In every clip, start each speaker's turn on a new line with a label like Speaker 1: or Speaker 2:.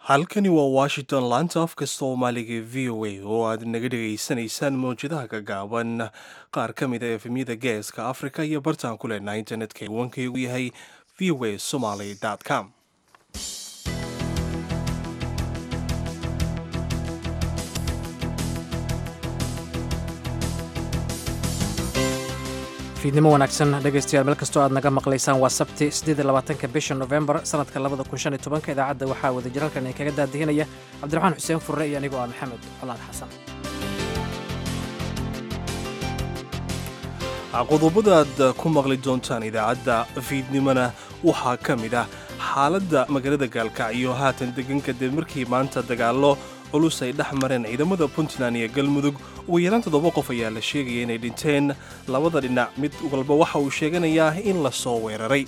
Speaker 1: halkani waa washington laanta afka soomaaliga e v o a oo aad naga dhegaysanaysaan mawjadaha gagaaban qaar ka mid a efemyada geeska africa iyo bartaan ku leenaha internetka iwankaygu yahay v o a somaly com
Speaker 2: fiidnimo wanaagsan dhegaystayaal meel kastoo aad naga maqlaysaan waa sabti siddeed labaatanka bisha nofembar sanadka labada kun shan iyo tobanka idaacadda waxaa wada jiralkan ay kaga daadihinaya cabdiraxmaan xuseen furre iyo anigoo ah maxamed colaad xasan
Speaker 1: qodobadaad ku maqli doontaan idaacadda fiidnimona waxaa ka mid ah xaaladda magaalada gaalkacyo haatan degan kadib markii maanta dagaallo culus ay dhex mareen ciidamada puntland iyo galmudug ugu yaraan toddoba qof ayaa la sheegaya inay dhinteen labada dhinac mid walba waxa uu sheeganayaa in la soo weeraray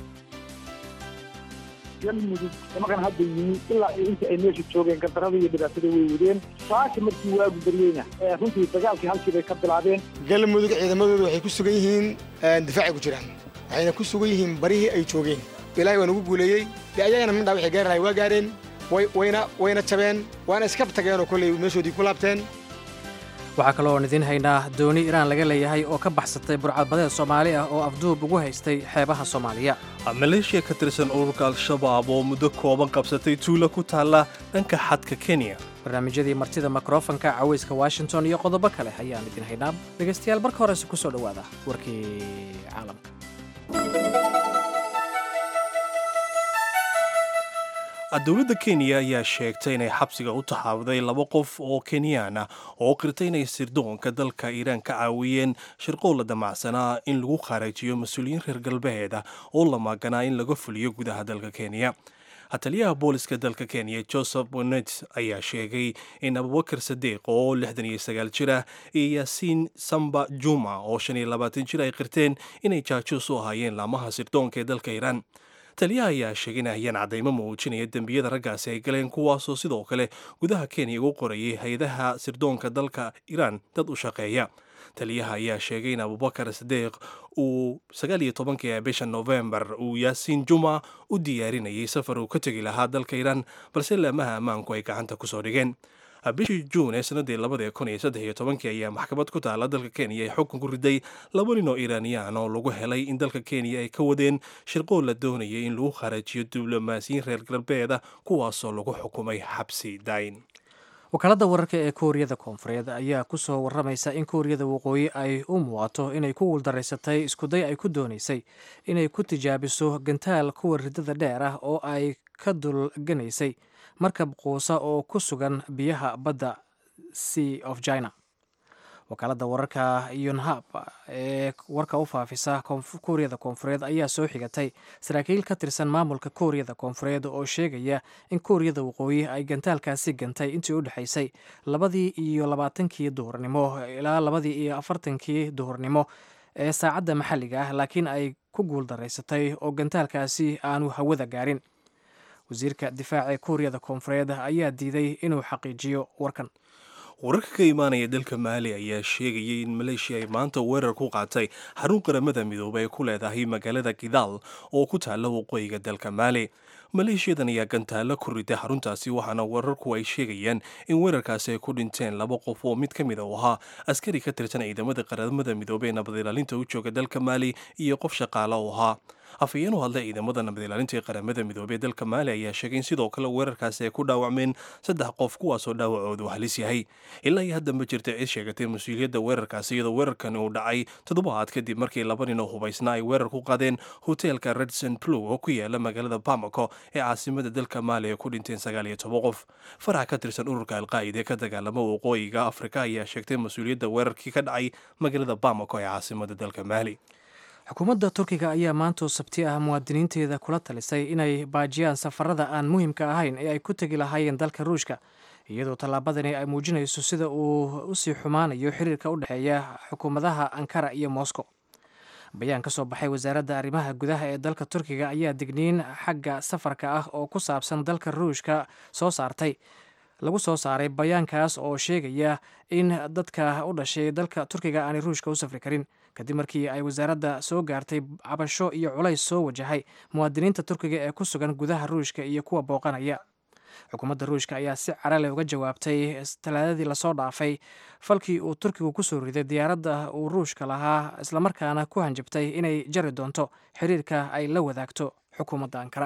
Speaker 3: galmudug nimankan hadda yimi ilaa iyo inta ay meesha joogeen gardarada iyo dhibaatada way wadeen saaka markii waagu baryeyna runtii dagaalkii halkii bay ka bilaabeen
Speaker 4: galmudug ciidamadooda waxay ku sugan yihiin difaacay ku jiraan waxayna ku sugan yihiin barihii ay joogeen ilaahay waa nagu guuleeyey dee ayagana mindhaa waxay gaaranahay waa gaareen wayna wayna jabeen waana iskab tageenoo kolley meeshoodii ku laabteen
Speaker 2: waxaa kaloo oon idiin haynaa dooni iraan laga leeyahay oo ka baxsatay burcadbadeed soomaali ah oo afduub ugu haystay xeebaha soomaaliya
Speaker 1: maleeshiya ka tirsan ururka al-shabaab oo muddo kooban qabsatay tuulo ku taalla dhanka xadka kenya
Speaker 2: barnaamijyadii martida mikrofonka cawayska washington iyo qodobo kale ayaan idin haynaa dhegaystayaal marka horese ku soo dhowaada warkii caalamka
Speaker 1: dowladda kenya ayaa sheegtay inay xabsiga u taxaabuday laba qof oo kenyaan ah oo qirtay inay sirdoonka dalka iiraan ka caawiyeen shirqool la damacsanaa in lagu kharajiyo mas-uuliyiin reer galbeeda oo la maaganaa in laga fuliyo gudaha dalka kenya taliyaha booliska dalka kenya joseph bonet ayaa sheegay in abubakar sadeeq oo lixdan iyo sagaal jir ah iyo yaasiin samba juma oo shan iyo labaatan jir ay qirteen inay jaajuus u ahaayeen laamaha sirdoonka ee dalka iiraan taliyaha ayaa sheegay in hayaan caddaymo muujinaya dembiyada raggaasi ay galeen kuwaasoo sidoo kale gudaha kenya ugu qorayay hay-adaha sirdoonka dalka iiraan dad u shaqeeya taliyaha ayaa sheegay in abubakar sadeeq uu sagaal iyo tobankii bisha nofembar uu yaasiin juma u diyaarinayay safar uu ka tegi lahaa dalka iiraan balse laamaha ammaanku ay gacanta kusoo dhigeen bishii juun ee sanadii labada kun iyo saddex iyo tobankii ayaa maxkamad ku taala dalka kenya ay xukun ku riday laba nin oo iiraaniyaan oo lagu helay in dalka kenya ay ka wadeen shirqool la doonayay in lagu kharajiyo diblomaasiyiin reer galbeeda kuwaasoo lagu xukumay xabsi dayn
Speaker 2: wakaaladda wararka ee kuuriyada koonfureed ayaa ku soo warramaysa in kuuriyada waqooyi ay u muuqato inay ku guuldaraysatay iskuday ay ku doonaysay inay ku tijaabiso gantaal kuwa ridada dheer ah oo ay ka dulganaysay markab quusa oo ku sugan biyaha badda sea of china wakaaladda wararka yonhab ee warka u faafisa kuuriyada koonfureed ayaa soo xigatay saraakiil ka tirsan maamulka kuuriyada koonfureed oo sheegaya in kuuriyada waqooyi ay gantaalkaasi gantay intii u dhexaysay labadii iyo labaatankii duhurnimo ilaa labadii iyo afartankii duhurnimo ee saacadda maxalliga ah laakiin ay ku guuldaraysatay oo gantaalkaasi aanu hawada gaarin wasiirka difaaca ee kuuriyada koonfureed ayaa diiday inuu xaqiijiyo warkan
Speaker 1: wararka ka imaanaya dalka maali ayaa sheegayay in maleeshiya ay maanta weerar ku qaatay xarun qaramada midoobay ay ku leedahay magaalada kidaal oo ku taalla waqooyiga dalka maali maleeshiyadan ayaa gantaalo ku riday xaruntaasi waxaana wararku ay sheegayaan in weerarkaasi ay ku dhinteen laba qof oo mid ka mid u ahaa askari ka tirsan ciidamada qaramada midoobey ee nabad ilaalinta u jooga dalka maali iyo qof shaqaale u ahaa afhayeen u hadlay ciidamada nabad ilaalinta ee qaramada midoobey ee dalka maali ayaa sheegay in sidoo kale weerarkaasi ay ku dhaawacmeen saddex qof kuwaasoo dhaawacoodu halis yahay ilaa iyo hadda ma jirta cid sheegatay mas-uuliyadda weerarkaasi iyadoo weerarkan uu dhacay toddobaad kadib markii laba nin oo hubaysna ay weerar ku qaadeen hoteelka redson plow oo ku yaala magaalada bamako ee caasimada dalka maali ay ku dhinteen sagaal iyo toban qof farax ka tirsan ururka alqaa'ida ee ka dagaalama waqooyiga afrika ayaa sheegtay mas-uuliyadda weerarkii ka dhacay magaalada bamako ee caasimada dalka maali
Speaker 2: xukuumadda turkiga ayaa maantoo sabti ah muwaadiniinteeda kula talisay inay baajiyaan safarada aan muhiimka ahayn ee ay ku tegi lahaayeen dalka ruushka iyadoo tallaabadani ay muujinayso sida uu usii xumaanayo xiriirka u dhexeeya xukuumadaha ankara iyo moscow bayaan ka soo baxay wasaaradda arrimaha gudaha ee dalka turkiga ayaa digniin xagga safarka ah oo ku saabsan dalka ruushka soo saartay lagu soo saaray bayaankaas oo sheegaya in dadka u dhashay dalka turkiga aanay ruushka u safri karin kadib markii ay wasaaradda soo gaartay cabasho iyo culays soo wajahay muwaadiniinta turkiga ee ku sugan gudaha ruushka iyo kuwa booqanaya xukuumadda ruushka ayaa si carale uga jawaabtay talaadadii lasoo dhaafay falkii uu turkigu ku soo riday diyaaradda uu ruushka lahaa islamarkaana ku hanjabtay inay jari doonto xiriirka ay la wadaagto xukuumadda ankara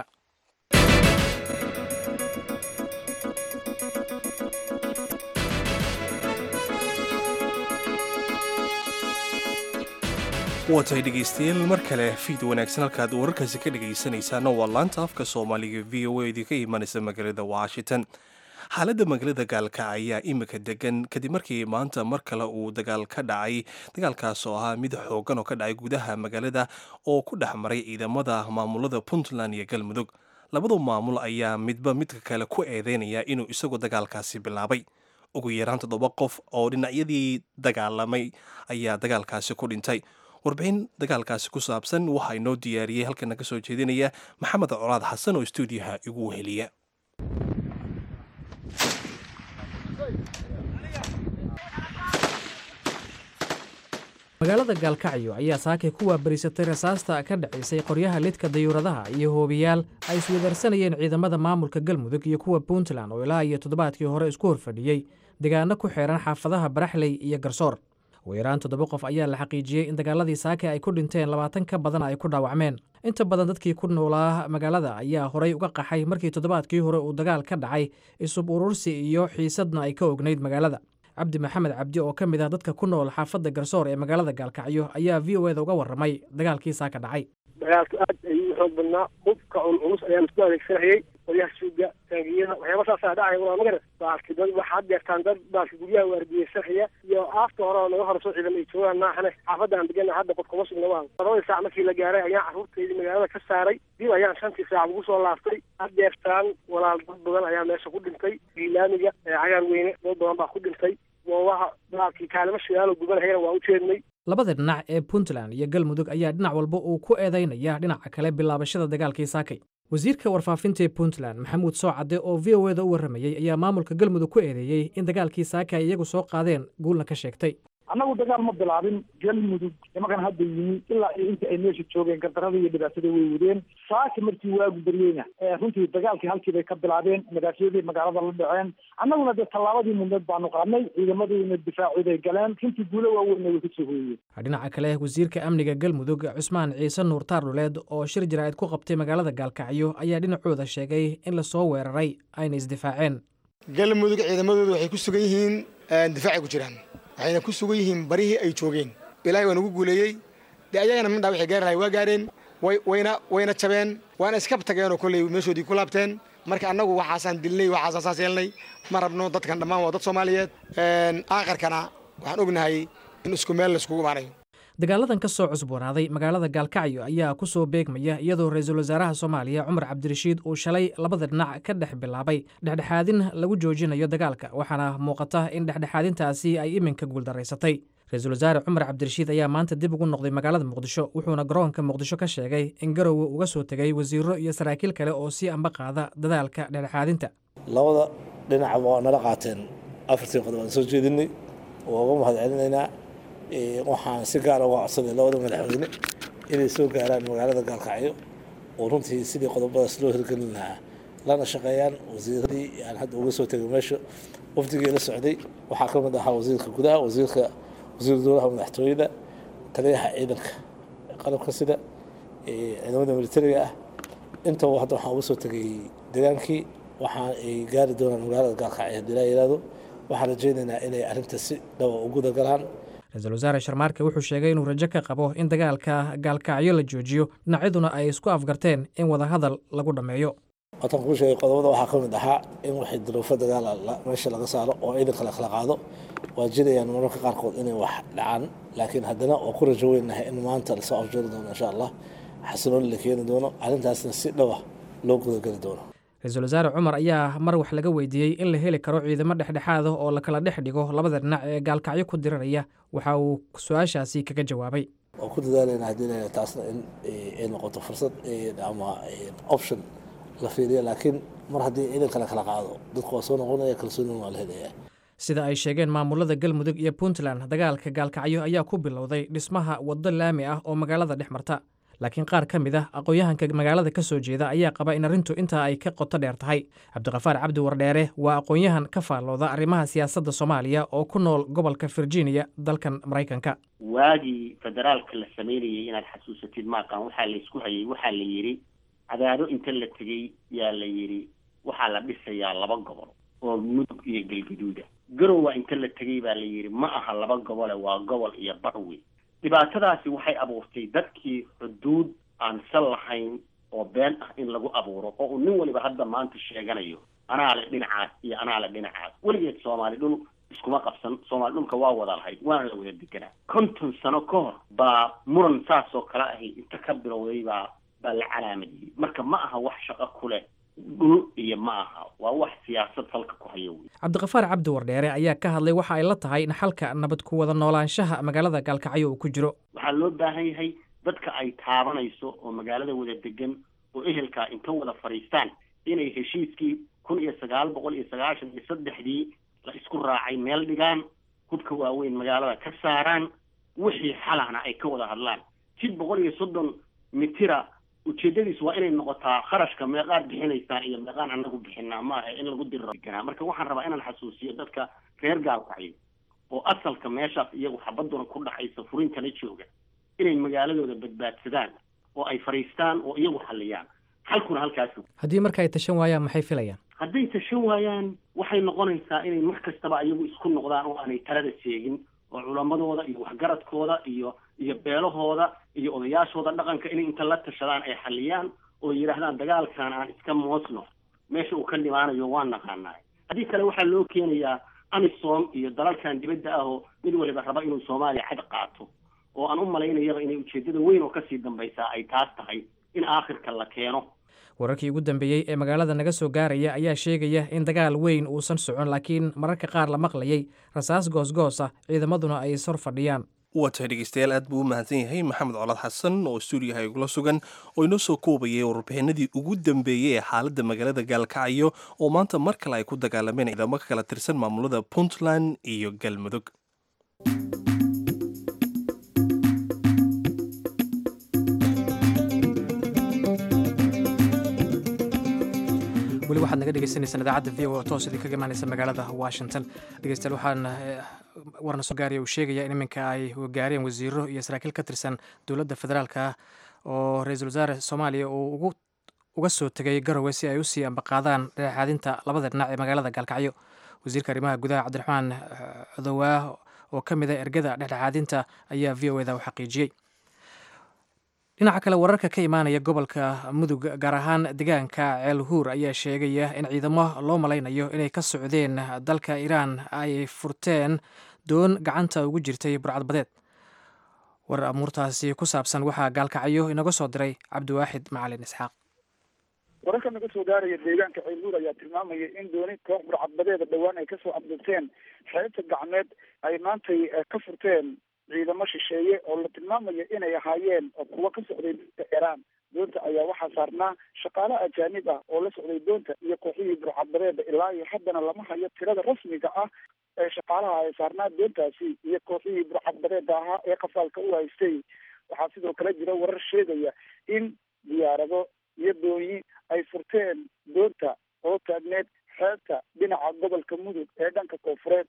Speaker 1: waa tahay dhegaystayaal mar kale fiid wanaagsan halkaad wararkaasi ka dhegaysanaysaana waa laanta afka soomaaliga v o a idinka imanaysa magaalada washington xaaladda magaalada gaalka ayaa imika degan kadib markii maanta mar kale uu dagaal ka dhacay dagaalkaas oo ahaa mid xoogan oo ka dhacay gudaha magaalada oo ku dhex maray ciidamada maamulada puntland iyo galmudug labadu maamul ayaa midba midka kale ku eedeynaya inuu isagu dagaalkaasi bilaabay ugu yaraan toddoba qof oo dhinacyadii dagaalamay ayaa dagaalkaasi ku dhintay warbixin dagaalkaasi ku saabsan waxaa inoo diyaariyey halkana ka soo jeedinaya maxamed colaad xasan oo stuudiyaha igu weheliya
Speaker 2: magaalada gaalkacyo ayaa saakay ku waabarisatay rasaasta ka dhacaysay qoryaha lidka dayuuradaha iyo hoobiyaal ay iswedaarsanayeen ciidamada maamulka galmudug iyo kuwa puntland oo ilaa iyo toddobaadkii hore isku horfadhiyey degaano ku xeeran xaafadaha baraxley iyo garsoor ugu yaraan toddoba qof ayaa la xaqiijiyey in dagaaladii saake ay ku dhinteen labaatan ka badan ay ku dhaawacmeen inta badan dadkii ku noolaa magaalada ayaa horay uga qaxay markii toddobaadkii hore uu dagaal ka dhacay isub urursi iyo xiisadna ay ka ognayd magaalada cabdi maxamed cabdi oo ka mid ah dadka ku nool xaafadda garsoor ee magaalada gaalkacyo ayaa v o eda uga warramay dagaalkii saaka dhacay
Speaker 5: dagaalku aad ayuu u xoog badnaa hubka un culus ayaan isku adeegsanayay qoryaha suuga taangiyada waxyaaba saasaa dhacaya waa magara baalki dad waxaad deertaan dad baalki guryaha waardiyesanaya iyo aafta hore oo naga horso ciidan ay joogaan maaxane xaafadda aan degana hadda qof kuma sugna waa labadii saac markii la gaaray ayaan carruurtaydii magaalada ka saaray dib ayaan shantii saac ugu soo laaftay had deertaan walaal dad badan ayaa meesha ku dhintay giilaamiga cagaar weyne dad badan baa ku dhintay goobaha baalkii kaalimo shidaalo gubanahayana waa u jeednay
Speaker 2: labada dhinac ee puntland iyo galmudug ayaa dhinac walba uu ku eedaynaya dhinaca kale bilaabashada dagaalkii saakay wasiirka warfaafinta ee puntland maxamuud soocadde oo v o eda u warramayey ayaa maamulka galmudug ku eedeeyey in dagaalkii saaka ay iyagu soo qaadeen guulna ka sheegtay
Speaker 3: annagu dagaal ma bilaabin galmudug nimankan hadda yimi ilaa iyo inta ay meesha joogeen gardarada iyo dhibaatada way wadeen saaki markii waagu baryeyna runtii dagaalkii halkii bay ka bilaabeen madaafyadii magaalada la dhaceen annaguna dee tallaabadii mudneed baanu qaadnay ciidamadiina difaaciday galeen runtii guulo waaweynna way kasoo hooyeen
Speaker 2: dhinaca kale wasiirka amniga galmudug cusmaan ciise nuur taardhuleed oo shir jaraa'id ku qabtay magaalada gaalkacyo ayaa dhinacooda sheegay in lasoo weeraray ayna isdifaaceen
Speaker 4: galmudug ciidamadooda waxay ku sugan yihiin difaacay ku jiraan waxayna ku sugan yihiin barihii ay joogeen ilaahay waa nagu guuleeyey dee ayagana mindhaa waxay gaari lahay waa gaareen wayna wayna jabeen waana iskab tageenoo kolley meeshoodii ku laabteen marka annagu waxaasaan dilnay waxaasaan saas yeelnay ma rabno dadkan dhammaan waa dad soomaaliyeed aakharkana waxaan ognahay in isku meel laiskugu imaanayo
Speaker 2: dagaaladan ka soo cusboonaaday magaalada gaalkacyo ayaa ku soo beegmaya iyadoo ra-iisul wasaaraha soomaaliya cumar cabdirashiid uu shalay labada dhinac ka dhex bilaabay dhexdhexaadin lagu joojinayo dagaalka waxaana muuqata in dhexdhexaadintaasi ay iminka guuldaraysatay ra-iisul wasaare cumar cabdirashiid ayaa maanta dib ugu noqday magaalada muqdisho wuxuuna garoonka muqdisho ka sheegay in garowe uga soo tegay wasiiro iyo saraakiil kale oo sii amba qaada dadaalka dhexdhexaadinta
Speaker 6: labada dhinacba waa nala qaateen afartii qodob aan soo jeedinay waa uga mahad celinaynaa waxaan si gaara uga codsaday labada madaxweyne inay soo gaaraan magaalada gaalkacyo oo runtii sidii qodobadaas loo hirgelin lahaa lana shaqeeyaan wasiiradii aan hadda uga soo tegay meesha wafdigii la socday waxaa ka mid ahaa wasiirka gudaha wasiirka wasiir dowlaha madaxtooyada taliyaha ciidanka qalabka sida ciidamada militariga ah intaba hadda waxaan uga soo tegay degaankii waxaan ay gaari doonaan magaalada gaalkacyo haddii laa yihahdo waxaan rajaynaynaa inay arrinta si dhawa u guda galaan
Speaker 2: ra-iisul wasaare sharmaarke wuxuu sheegay inuu rajo ka qabo in dagaalka gaalkacyo la joojiyo dhinacyaduna ay isku afgarteen in wadahadal lagu dhammeeyo
Speaker 6: waatan kuu sheegay qodobada waxaa ka mid ahaa in waxay duruufo dagaal meesha laga saaro oo ciidanka la kala qaado waa jirayaan mararka qaarkood inay wax dhacaan laakiin haddana waa ku rajo weynahay in maanta lasoo afjari doono insha allah xasilooni la keeni doono arrintaasna si dhawa loo gudageli doono
Speaker 2: ra-iisul wasaare cumar ayaa mar wax laga weydiiyey in la heli karo ciidamo dhexdhexaada oo la kala dhex dhigo labada dhinac ee gaalkacyo ku diriraya waxa uu su-aashaasi kaga jawaabay
Speaker 6: waa ku dadaalayna haddii la taasna in ay noqoto fursad ama option la fiiriya laakiin mar haddii ciidanka la kala qaado dadku waa soo noqonaya kalsoonina waa la helaya
Speaker 2: sida ay sheegeen maamulada galmudug iyo puntland dagaalka gaalkacyo ayaa ku bilowday dhismaha waddo laami ah oo magaalada dhex marta laakiin qaar ka mid ah aqoon-yahanka magaalada ka soo jeeda ayaa qaba in arrintu intaa ay ka qoto dheer tahay cabdiqafaar cabdi wardheere waa aqoon-yahan ka faallooda arrimaha siyaasadda soomaaliya oo ku nool gobolka virginia dalkan maraykanka
Speaker 7: waagii federaalka la samaynayay inaad xasuusatid maaqan waxaa la isku hayay waxaa la yidhi cadaado inta la tegey yaa la yidhi waxaa la dhisayaa laba gobol oo mudug iyo galgaduuda garowa inta la tegey baa la yidhi ma aha laba gobole waa gobol iyo barwe dhibaatadaasi waxay abuurtay dadkii xuduud aan sal lahayn oo been ah in lagu abuuro oo uu nin waliba hadda maanta sheeganayo anaa le dhinacaas iyo anaa le dhinacaas weligeed soomaali dhul iskuma qabsan soomaali dhulka waa wada lahayd waana la wada deganaa konton sano ka hor baa muran saas oo kale ahi inta ka bilowday baa baa la calaamadiyey marka ma aha wax shaqo ku leh dhul iyo ma aha waa wax siyaasad halka ku haya wey
Speaker 2: cabdiqafaar cabdi wardheere ayaa ka hadlay waxa ay la tahay in xalka nabad ku wada noolaanshaha magaalada gaalkacyo uu ku jiro
Speaker 7: waxaa loo baahan yahay dadka ay taabanayso oo magaalada wada degan oo ehelkaa inta wada fadhiistaan inay heshiiskii kun iyo sagaal boqol iyo sagaashan iyo saddexdii la isku raacay meel dhigaan hubka waaweyn magaalada ka saaraan wixii xalahna ay ka wada hadlaan jid boqol iyo soddon mitira ujeedadiis waa inay noqotaa kharashka meeqaad bixinaysaan iyo meeqaan anagu bixinaa maaha in lagu diri deganaa marka waxaan rabaa inaan xasuusiyo dadka reer gaalkacyo oo asalka meeshaas iyagu xabaduna ku dhaxaysa furintana jooga inay magaaladooda badbaadsadaan oo ay fadhiistaan oo iyagu xalliyaan xalkuna halkaas
Speaker 2: haddii marka ay tashan waayaan maxay filayaan
Speaker 7: hadday tashan waayaan waxay noqonaysaa inay mar kastaba iyagu isku noqdaan oo aanay talada seegin oo culamadooda iyo waxgaradkooda iyo iyo beelahooda iyo odayaashooda dhaqanka inay inta la tashadaan ay xalliyaan oo yidhaahdaan dagaalkan aan iska moosno meesha uu ka dhimaanayo waan naqaanaa haddii kale waxaa loo keenayaa amisom iyo dalalkan dibadda ah oo mid waliba raba inuu soomaaliya cad qaato oo aan u malaynayaba inay ujeeddada weyn oo kasii dambaysaa ay taas tahay in aakhirka la keeno
Speaker 2: wararkii ugu dambeeyey ee magaalada naga soo gaaraya ayaa sheegaya in dagaal weyn uusan socon laakiin mararka qaar la maqlayay rasaas goosgoos ah ciidamaduna ay sor fadhiyaan
Speaker 1: waa tahay dhegeystayaal aad buu u mahadsan yahay maxamed colaad xasan oo stuudiyaha igula sugan oo inoo soo koobayay warbixinadii ugu dambeeyey ee xaaladda magaalada gaalkacyo oo maanta mar kale ay ku dagaalameen ciidamo ka kala tirsan maamulada puntland iyo galmudug
Speaker 2: weli waxaad naga dhegeysaneysaan idaacadda v o toos idinkaga imaaneysa magaalada washington dhegeystayaal waxaan warna soo gaaraya uu sheegaya in iminka ay gaareen wasiiro iyo saraakiil ka tirsan dowladda federaalka ah oo ra-iisul wasaare soomaaliya uu ugu uga soo tegay garowe si ay usii ambaqaadaan dhexaadinta labada dhinac ee magaalada gaalkacyo wasiirka arrimaha gudaha cabdiraxmaan codowaah oo ka mid a ergada dhexdhexaadinta ayaa v o eda u xaqiijiyey dhinaca kale wararka ka imaanaya gobolka mudug gaar ahaan deegaanka ceelhuur ayaa sheegaya in ciidamo loo malaynayo inay ka socdeen dalka iiraan ay furteen doon gacanta ugu jirtay burcadbadeed war amuurtaasi ku saabsan waxaa gaalkacyo inaga soo diray cabdiwaaxid macalin isxaaq
Speaker 3: wararka naga soo gaaraya deegaanka ceelhuur ayaa tilmaamaya in dooni koox burcadbadeeda dhowaan ay kasoo abdurteen xeebta gacmeed ay maantay ka furteen ciidamo shisheeye oo la tilmaamayo inay ahaayeen kuwa ka socday dalka iiraan doonta ayaa waxaa saarnaa shaqaale ajaanib ah oo la socday doonta iyo kooxihii burcadbadeeda ilaa iyo haddana lama hayo tirada rasmiga ah ee shaqaalaha ay saarnaa doontaasi iyo kooxihii burcadbadeeda ahaa ee qafaalka u haystay waxaa sidoo kale jira warar sheegaya in diyaarado iyo doonyi ay furteen doonta oo taagneed xeebta dhinaca gobolka mudug ee dhanka koofureed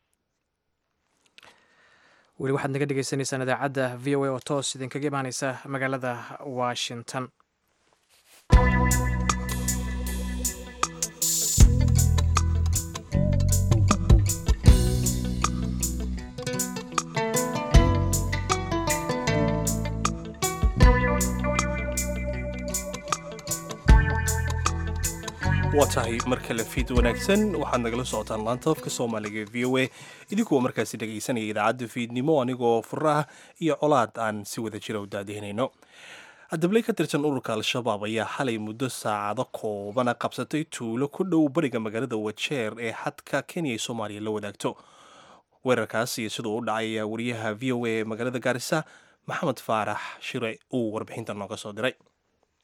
Speaker 2: weli waxaad naga dhegeysaneysaan idaacadda v o a oo toos idinkaga imaaneysa magaalada washington
Speaker 1: waa tahay mar kale fiid wanaagsan waxaad nagala socotaan laanta afka soomaaliga ee v o a idinkuwa markaasi dhegaysanaya idaacadda fiidnimo anigoo furaah iyo colaad aan si wada jira u daadihinayno dabley ka tirsan ururka al-shabaab ayaa xalay muddo saacado koobana qabsatay tuulo ku dhow bariga magaalada wajeer ee xadka kenya ee soomaaliya la wadaagto weerarkaas iyo siduu u dhacay ayaa wariyaha v o a ee magaalada gaarisa maxamed faarax shire uu warbixinta nooga soo diray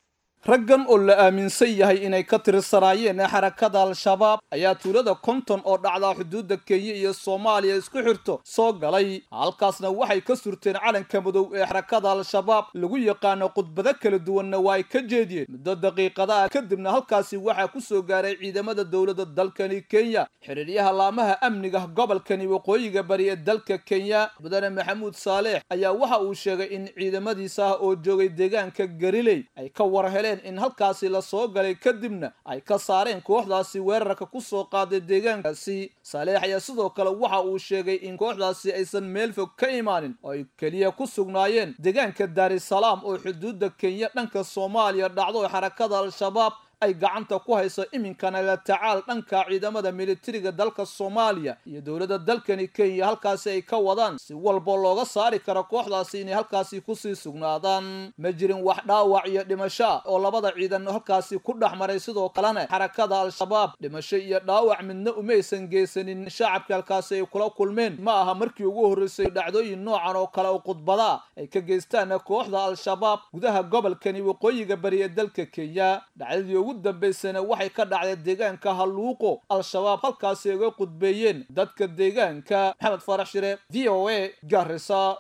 Speaker 8: raggan oo la aaminsan yahay inay ka tirsanaayeen xarakada al-shabaab ayaa tuulada konton oo dhacdaa xuduudda kenya iyo soomaaliya isku xirto soo galay halkaasna waxay ka surteen calanka madow ee xarakada al-shabaab lagu yaqaano khudbado kala duwanna waa ay ka jeediyeen muddo daqiiqadaha kadibna halkaasi waxaa ku soo gaaray ciidamada dowladda dalkani kenya xiriiryaha laamaha amniga gobolkani waqooyiga bari ee dalka kenya mudane maxamuud saaleex ayaa waxa uu sheegay in ciidamadiisa ah oo joogay deegaanka gariley ay ka war heleen in halkaasi la soo galay kadibna ay ka saareen kooxdaasi weerarka ku soo qaaday deegaankaasi saaleex ayaa sidoo kale waxa uu sheegay in kooxdaasi aysan meel fog ka imaanin oo ay keliya ku sugnaayeen deegaanka daarisalaam oo xuduudda kenya dhanka soomaaliya dhacdo xarakada al-shabaab ay gacanta ku hayso iminkana la tacaal dhanka ciidamada militariga dalka soomaaliya iyo dowladda dalkani kenya halkaasi ay ka wadaan si walba looga saari karo kooxdaasi inay halkaasi kusii sugnaadaan ma jirin wax dhaawac iyo dhimasho ah oo labada ciidan halkaasi ku dhex maray sidoo kalena xarakada al-shabaab dhimasho iyo dhaawac midna umaysan geysanin shacabka halkaasi ay kula kulmeen ma aha markii ugu horreysay dhacdooyin noocan oo kale oo khudbada ay ka geystaan kooxda al-shabaab gudaha gobolkani waqooyiga bari ee dalka kenya dhacdadii ugu dambaysana waxay ka dhacday deegaanka halluuqo al-shabaab halkaasi uga qudbeeyeen dadka deegaanka maxamed farax shire v o a garisa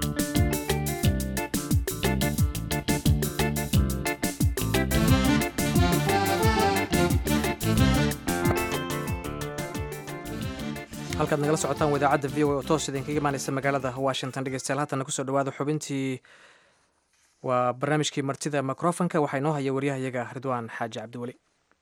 Speaker 2: halkaad nagala socotaan wadaacadda v o a oo toos idinkaga imaaneysa magaalada washington dhegeystayaal haatana kusoo dhawaada xubintii waa barnaamijkii martida microfonka waxaa inoo haya waryahayaga ridwaan xaaji cabdiweli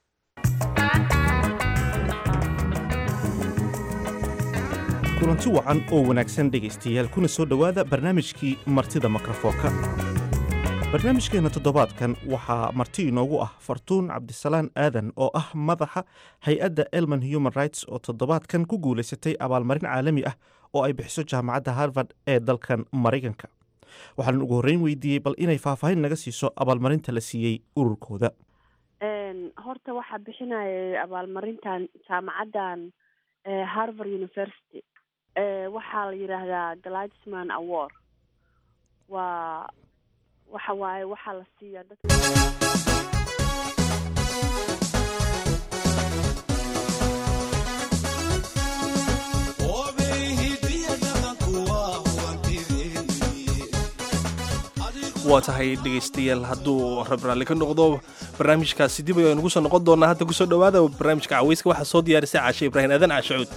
Speaker 9: kulanti wacan oo wanaagsan dhegaystayaal kuna soo dhowaada barnaamijkii martida mikrofoonka barnaamijkeenna toddobaadkan waxaa marti inoogu ah fartuun cabdisalaan aadan oo ah madaxa hay-adda elman human rights oo toddobaadkan ku guulaysatay abaalmarin caalami ah oo ay bixiso jaamacadda harvard ee dalkan maraykanka waxaan ugu horreyn weydiiyey bal inay faahfaahin naga siiso abaalmarinta la siiyey ururkooda
Speaker 10: horta waxaa bixinayay abaalmarintan jaamacaddan harvard university waxaa la yidhaahdaa gladisman award waa waxa waaye waxaa la siiyaa dadka
Speaker 1: waa tahay dhegaystayaal hadduu rab raalli ka noqdo barnaamijkaasi dib ayaan ugu soo noqon doonaa hadda kusoo dhowaada barnaamijka caweyska waxaa soo diyaarisay caashe ibraahim aadan caashacuud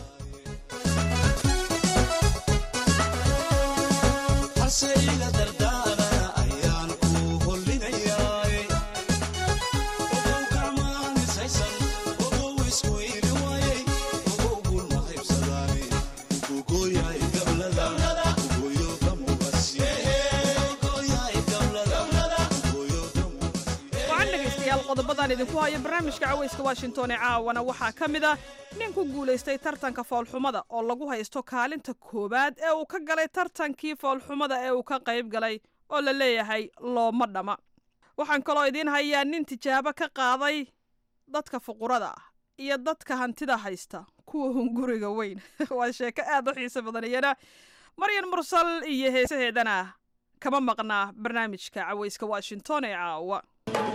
Speaker 11: qodobadaan idinku hayo barnaamijka caweyska washington ee caawana waxaa ka mid ah nin ku guulaystay tartanka foolxumada oo lagu haysto kaalinta koowaad ee uu ka galay tartankii foolxumada ee uu ka qayb galay oo la leeyahay looma dhama waxaan kaloo idiin hayaa nin tijaabo ka qaaday dadka fuqurada ah iyo dadka hantida haysta kuwa hunguriga weyn waa sheeko aad u xiiso badan iyana maryan mursal iyo heesaheedana kama maqnaa barnaamijka caweyska washington ee caawa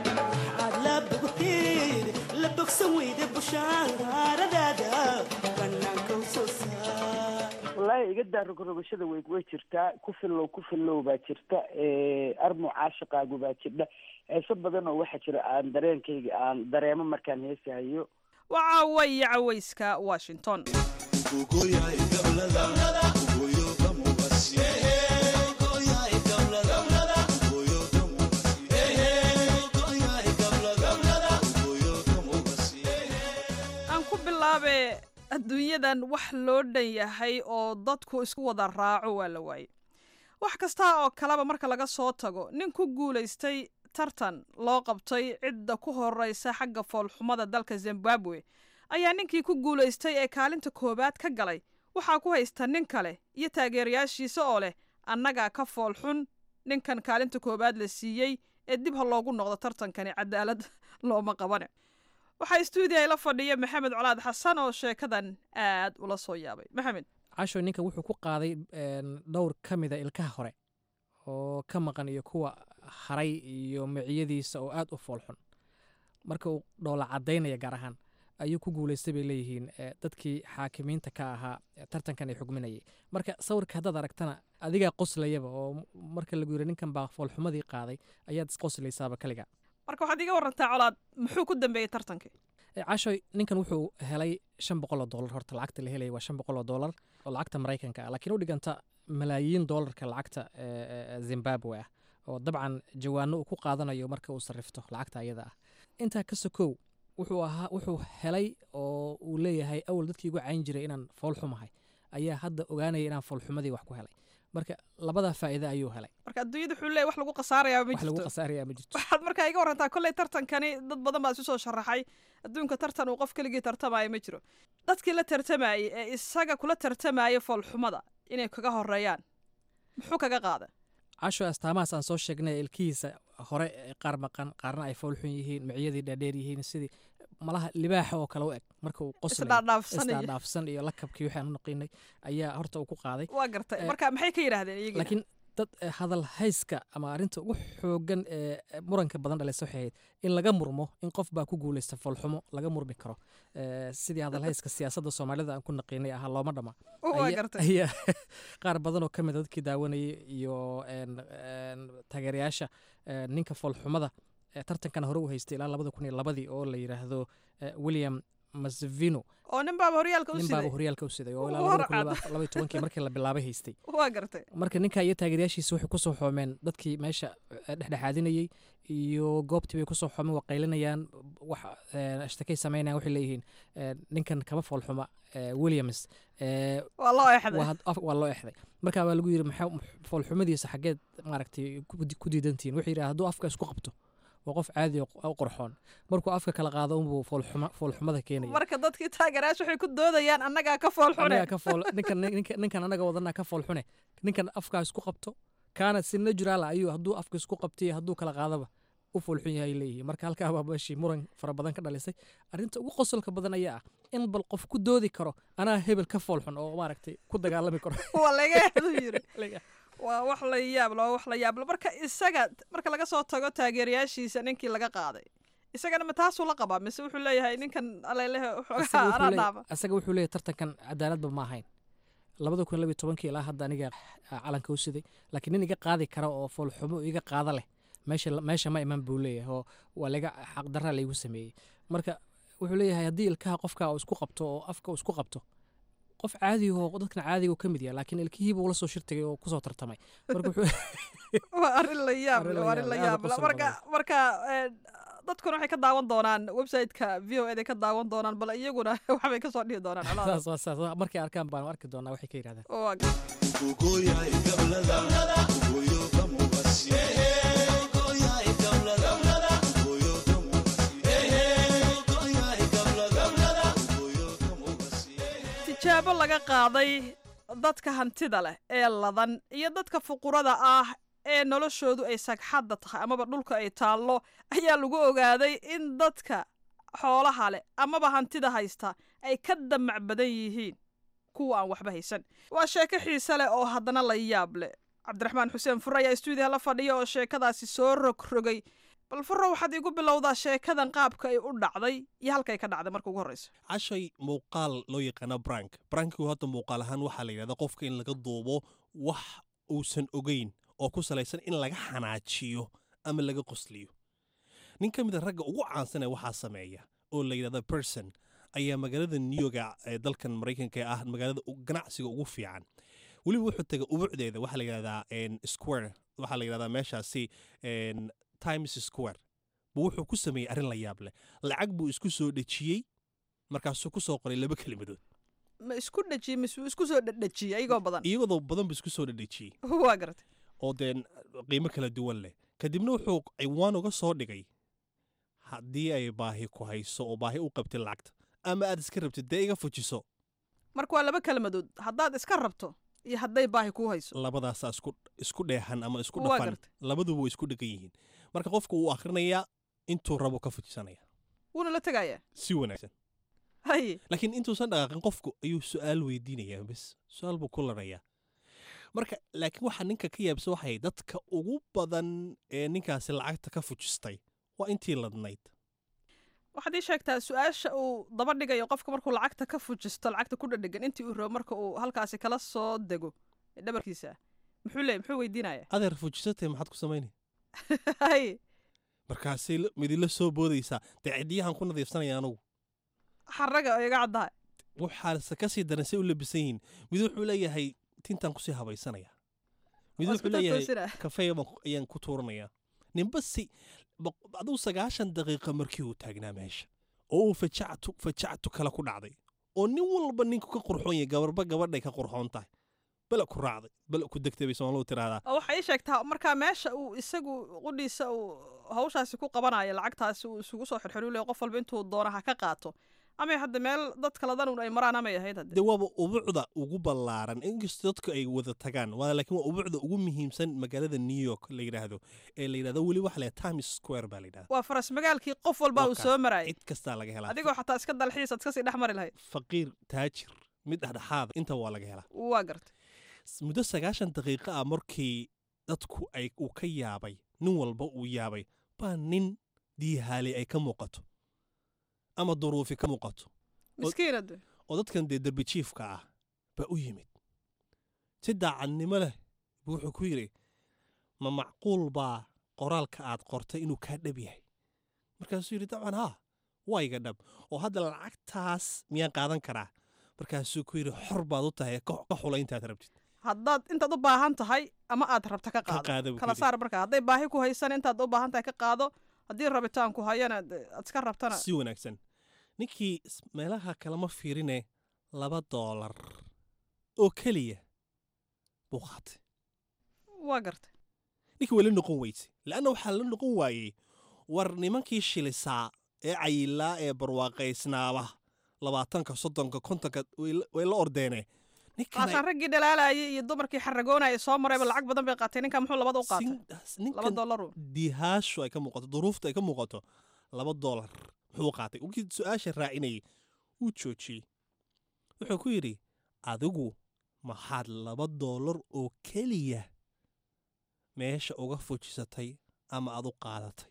Speaker 12: wallaahi iga daa rogrogashada way way jirtaa ku fillow ku fillow baa jirta armu caashiqaagu baa jirdha heeso badan oo waxaa jira aan dareenkayga aan dareemo markaan heesahayo
Speaker 11: waa caawa iyo caweyska washington adduunyadan wax loo dhan yahay oo dadku isku wada raaco waa la waayey wax kasta oo kaleba marka laga soo tago nin ku guulaystay tartan loo qabtay cidda ku horeysa xagga foolxumada dalka zimbabwe ayaa ninkii ku guulaystay ee kaalinta koowaad ka galay waxaa ku haysta nin kale iyo taageerayaashiisa oo leh annagaa ka foolxun ninkan kaalinta koowaad la siiyey ee dib ha loogu noqdo tartankani cadaalad looma qabane waxaa stuudiya la fadhiya maxamed colaad xasan oo sheekadan aad ula soo yaabay maxamed
Speaker 2: casho ninka wuxuu ku qaaday dhowr ka mida ilkaha hore oo ka maqan iyo kuwa haray iyo miciyadiisa oo aada u foolxun marka uu dhoola cadaynaya gaar ahaan ayuu ku guulaystay bay leeyihiin dadkii xaakimiinta ka ahaa tartankan ay xugminayay marka sawirka haddaad aragtana adigaa qoslayaba oo marka lagu yiri ninkan baa foolxumadii qaaday ayaad isqoslaysaaba kaliga
Speaker 11: marka waxaad iga warantaa colaad muxuu ku dambeeyey tartankii
Speaker 2: cashoy ninkan wuxuu helay shan boqol oo dollar horta lacagta la helaya waa shan boqol oo dollar oo lacagta maraykanka ah laakiin u dhiganta malaayiin dollarka lacagta zimbabwe ah oo dabcan jawaano uu ku qaadanayo marka uu sarrifto lacagta ayada ah intaa ka sokow wuxuu ahaa wuxuu helay oo uu leeyahay awal dadkii igu cayn jiray inaan foolxumahay ayaa hadda ogaanaya inaan foolxumadii wax ku helay marka labadaa faa'iida ayuu helay
Speaker 11: marka adduunyada wuxuu leeyahy wax lagu khasaarayaa ma
Speaker 2: wax lagu
Speaker 11: jirto
Speaker 2: khasaaraya ma jirto
Speaker 11: waxaad markaa iga warantaa kolley tartankani dad badan baa isu soo sharaxay adduunka tartan uu qof keligii tartamaayo ma jiro dadkii la tartamayey ee isaga kula tartamaya foolxumada inay kaga horeeyaan muxuu kaga qaada
Speaker 2: casho astaamahaas aan soo sheegnay ilkihiisa hore qaar maqan qaarna ay foolxun yihiin miciyadii dhaadheer yihiin sidii malaha libaaxa oo kale u eg marka uu
Speaker 11: Isdhaadhaafsan iyo-
Speaker 2: qosladhaafsan iyo lakabkii waxaan u naqiinay ayaa horta uu ku qaaday
Speaker 11: waa gartay
Speaker 2: Eh,
Speaker 11: marka maxay ka yidhaahdeen iyagina
Speaker 2: laakiin dad eh, hadal hayska ama arrinta ugu xoogan ee eh, muranka badan dhalisa waxay ahayd in laga murmo in qof baa ku guuleysta foolxumo laga murmi karo Eh, sidii hadal hayska siyaasadda soomaalida aan ku naqiinay ahaa looma dhama
Speaker 11: waa
Speaker 2: Aya-
Speaker 11: gartay
Speaker 2: ayaa qaar badan oo ka mid a dadkii daawanayay iyo een, een, taageerayaasha een, ninka foolxumada ee tartankan hore u haystay ilaa labada kun iyo labadii oo la yidhaahdo eh, william masvino
Speaker 11: oo nin baaba horyaalka u
Speaker 2: nin baaba
Speaker 11: siday
Speaker 2: horyaalka u siday oo ilaa
Speaker 11: War
Speaker 2: labada kun
Speaker 11: cad.
Speaker 2: laba iyo tobankii markii la bilaabay haystay
Speaker 11: waa gartay
Speaker 2: marka ninka iyo taageerayaashiisa waxay kusoo xoomeen dadkii meesha eh, dhexdhexaadinayey iyo goobtii bay kusoo xoomeen waa qaylinayaan wax eh, ashtakay sameynayaan waxay leeyihiin eh, ninkan kama foolxuma eh, williams eh,
Speaker 11: waa loo exday
Speaker 2: waa had- af- waa loo exday marka baa lagu yiri maxaa foolxumadiisa xaggeed maaragtay ku di- ku diidantihiin wuxuu yidhi hadduu afka isku qabto waa qof caadi oo oo qorxoon markuu afka kala qaado unbuu foolxuma foolxumada keenaya
Speaker 11: marka dadkii taageerayaasha waxay ku doodayaan annagaa ka fool xune
Speaker 2: anagaa ka fool ninkan ninkan ninkan anaga wadanaa ka fool xune ninkan afkaa isku qabto kaana si natural ah ayuu hadduu afka isku qabtiyo hadduu kala qaadaba u foolxun yahay leeyihiin marka halkaa baa meeshii muran fara badan ka dhalisay arrinta ugu qosolka badan ayaa ah in bal qof ku doodi karo anaa hebel ka foolxun oo maaragtay ku dagaalami karo
Speaker 11: waa laga exdu yiri waa wax la yaablo waa wax la yaablo marka isaga marka laga soo tago taageerayaashiisa ninkii laga qaaday isagana ma taasuu la qabaa mise wuxuu leeyahay ninkan alelehe
Speaker 2: Asaga
Speaker 11: xoogaha
Speaker 2: wuxuu
Speaker 11: anaa
Speaker 2: leeyahay-
Speaker 11: dhaaba
Speaker 2: asaga wuxuu leeyahay tartankan cadaaladba ma ahayn labada kun labiyo tobankii ilaa hadda aniga ah, calanka u siday laakiin nin iga qaadi kara oo foolxumo iga qaada leh meesha meesha ma iman buu leeyahay oo waa laga xaqdarra laygu sameeyey marka wuxuu leeyahay haddii ilkaha qofka uu isku qabto oo afka uu isku qabto qof caadi oo dadkan caadiga uu ka mid yahay laakiin ilkihiiba ula soo shirtagay oo kusoo tartamay marka wuxuu
Speaker 11: waa arrin la yaab
Speaker 2: Arrin
Speaker 11: leh,
Speaker 2: la
Speaker 11: waa arrin la
Speaker 2: yaab leh,
Speaker 11: yaab
Speaker 2: aad u
Speaker 11: leh.
Speaker 2: qosol
Speaker 11: marka marka eh, dadkuna waxay ka daawan doonaan website-ka v o eda ka daawan doonaan bal iyaguna waxbay kasoo dhihi doonaan colaada
Speaker 2: saas waa saas markay arkaan baan arki doonaa waxay ka yidhahdaan
Speaker 11: waa tijaabo laga qaaday dadka hantida leh ee ladan iyo dadka fuqurada ah ee noloshoodu ay sagxadda tahay amaba dhulka ay taallo ayaa lagu ogaaday in dadka xoolaha leh amaba hantida haysta ay ka damac badan yihiin kuwa aan waxba haysan waa sheeko xiise leh oo haddana la yaab leh cabdiraxmaan xuseen fure ayaa stuudiyaha la fadhiya oo sheekadaasi soo rogrogay bal furo waxaad igu bilowdaa sheekadan qaabka ay u dhacday iyo halkay ka dhacday marka ugu horreysa
Speaker 1: cashay muuqaal loo yaqaano brank brankigu hadda muuqaal ahaan waxaa la yidhahda qofka in laga duubo wax uusan ogeyn oo ku salaysan in laga xanaajiyo ama laga qosliyo nin ka mida ragga ugu caansan ee waxaa sameeya oo la yidhahda person ayaa magaalada new york ee dalkan maraykanka ee ah magaalada u- ganacsiga ugu fiican weliba wuxuu tegay ubucdeeda waxaa la yidhahdaa en, square waxaa la yidhahdaa meeshaasi en, times square buu wuxuu ku sameeyey arrin la yaab leh lacag buu isku soo dhejiyey markaasuu ku soo qoray laba kelimadood
Speaker 11: ma isku dhejiyey mise wuu isku soo dhedhejiyey ayagoo badan
Speaker 1: iyadoo badan buu isku soo dhedhejiyey
Speaker 11: waa garatay
Speaker 1: oo deen qiimo kala duwan leh kadibna wuxuu ciwaan uga soo dhigay haddii ay baahi ku hayso oo baahi u qabtay lacagta ama aad iska rabtid dee iga fujiso
Speaker 11: marka waa laba kelmadood haddaad iska rabto iyo hadday baahi kuu hayso
Speaker 1: labadaasaa isku isku dheehan ama isku
Speaker 11: Waa
Speaker 1: dhafan
Speaker 11: gartay.
Speaker 1: labaduba way isku dhegan yihiin marka qofka wuu akhrinayaa intuu rabo ka fujisanaya
Speaker 11: wuuna la tegayaa
Speaker 1: si wanaagsan
Speaker 11: haye
Speaker 1: laakiin intuusan dhaqaaqin qofku ayuu su-aal weydiinayaa bes su-aal buu ku larayaa marka laakiin waxaa ninka ka yaabisa waxay dadka ugu badan ee ninkaasi lacagta ka fujistay waa intii ladnayd
Speaker 11: waxaad ii sheegtaa su-aasha uu daba dhigayo qofka markuu lacagta ka fujisto lacagta ku dhadhegan intii uu rabo marka uu halkaasi kala soo dego ee dhabarkiisa muxuu leey muxuu weydiinaya
Speaker 1: adeer fujisatay maxaad ku samaynay
Speaker 11: hay
Speaker 1: markaasay la- midila soo boodaysaa dee cidiyahan ku nadiifsanaya anugu
Speaker 11: xaraga oo iga caddahay
Speaker 1: waxaase ka sii daran say u labisan yihiin mid wuxuu leeyahay tintaan kusii habaysanaya mid
Speaker 11: Waa
Speaker 1: wuxuu
Speaker 11: isku
Speaker 1: leeyahay
Speaker 11: toosina.
Speaker 1: kafeega baan ku- ayaan ku tuuranaya ninba si boq- aduu sagaashan daqiiqa markii uu taagnaa meesha oo uu fajactu fajactu kale ku dhacday oo nin walba ninku ka qurxoon yahay gabarba gabadhay ka qurxoon tahay bala ku raacday bala ku degtay bay soomaalidu tiraahdaa
Speaker 11: oo waxay ii sheegtaa markaa meesha uu isagu qudhiisa uu hawshaasi ku qabanayo lacagtaasi uu isugu soo xirxirulay qof walba intuu doona ha ka qaato amay hadda meel dad kaladan un ay maraan amay ahayd hadde
Speaker 1: dee waaba ubucda ugu ballaaran inkastoo dadku ay wada tagaan waa laakiin waa ubucda ugu muhiimsan magaalada new york la yidhaahdo ee la yidhahdo weli waxa la yidhahda times square baa la yidhahda
Speaker 11: waa faras magaalkii qof walba uu
Speaker 1: Wakaas.
Speaker 11: soo marayay
Speaker 1: cid kastaa laga helaa
Speaker 11: adigoo xataa iska dalxiis aad iskasii dhex mari lahayd
Speaker 1: faqiir taajir mid dhexdhexaada inta waa laga helaa
Speaker 11: waa gartay
Speaker 1: S- muddo sagaashan daqiiqo ah markii dadku ay uu ka yaabay nin walba uu yaabay baa nin diihaali ay ka muuqato ama duruufi ka muuqato
Speaker 11: miskiinad
Speaker 1: oo dadkan dee derbi jiifka ah baa u yimid si daacadnimo leh buu wuxuu ku yidhi ma macquul baa qoraalka aad qortay inuu kaa dhab yahay markaasuu yidhi dabcan haa waa iga dhab oo hadda lacagtaas miyaan qaadan karaa markaasuu ku yidhi xor baad u tahay ka ka xula intaad rabtid
Speaker 11: haddaad intaad u baahan tahay ama aad rabta ka
Speaker 1: qaado
Speaker 11: qaado
Speaker 1: buu
Speaker 11: kala
Speaker 1: yidhi.
Speaker 11: saar markaa hadday baahi ku haysan intaad u baahan tahay ka qaado haddii rabitaan ku hayana de- aad iska rabtana
Speaker 1: si wanaagsan ninkii s- meelaha kalema fiirine laba doolar oo keliya buu qaatay
Speaker 11: waa gartay
Speaker 1: ninkii waa la noqon weyse leanna waxaa la noqon waayey war nimankii shilisaa ee cayilaa ee barwaaqaysnaaba labaatanka soddonka kontonka way la- way la ordeene ninkan
Speaker 11: qaasaan raggii dhalaalayay iyo dumarkii xaragoonaya soo marayba lacag badan bay qaatay ninkan muxuu labada u qaatay laba
Speaker 1: ninkan
Speaker 11: dollaru
Speaker 1: dihaashu ay ka muuqato duruufta ay ka muuqato laba doolar muxuu qaatay ukii su-aasha raacinayay wuu joojiyey wuxuu ku yidhi adigu maxaad laba doolar oo keliya meesha uga fujisatay ama aad u qaadatay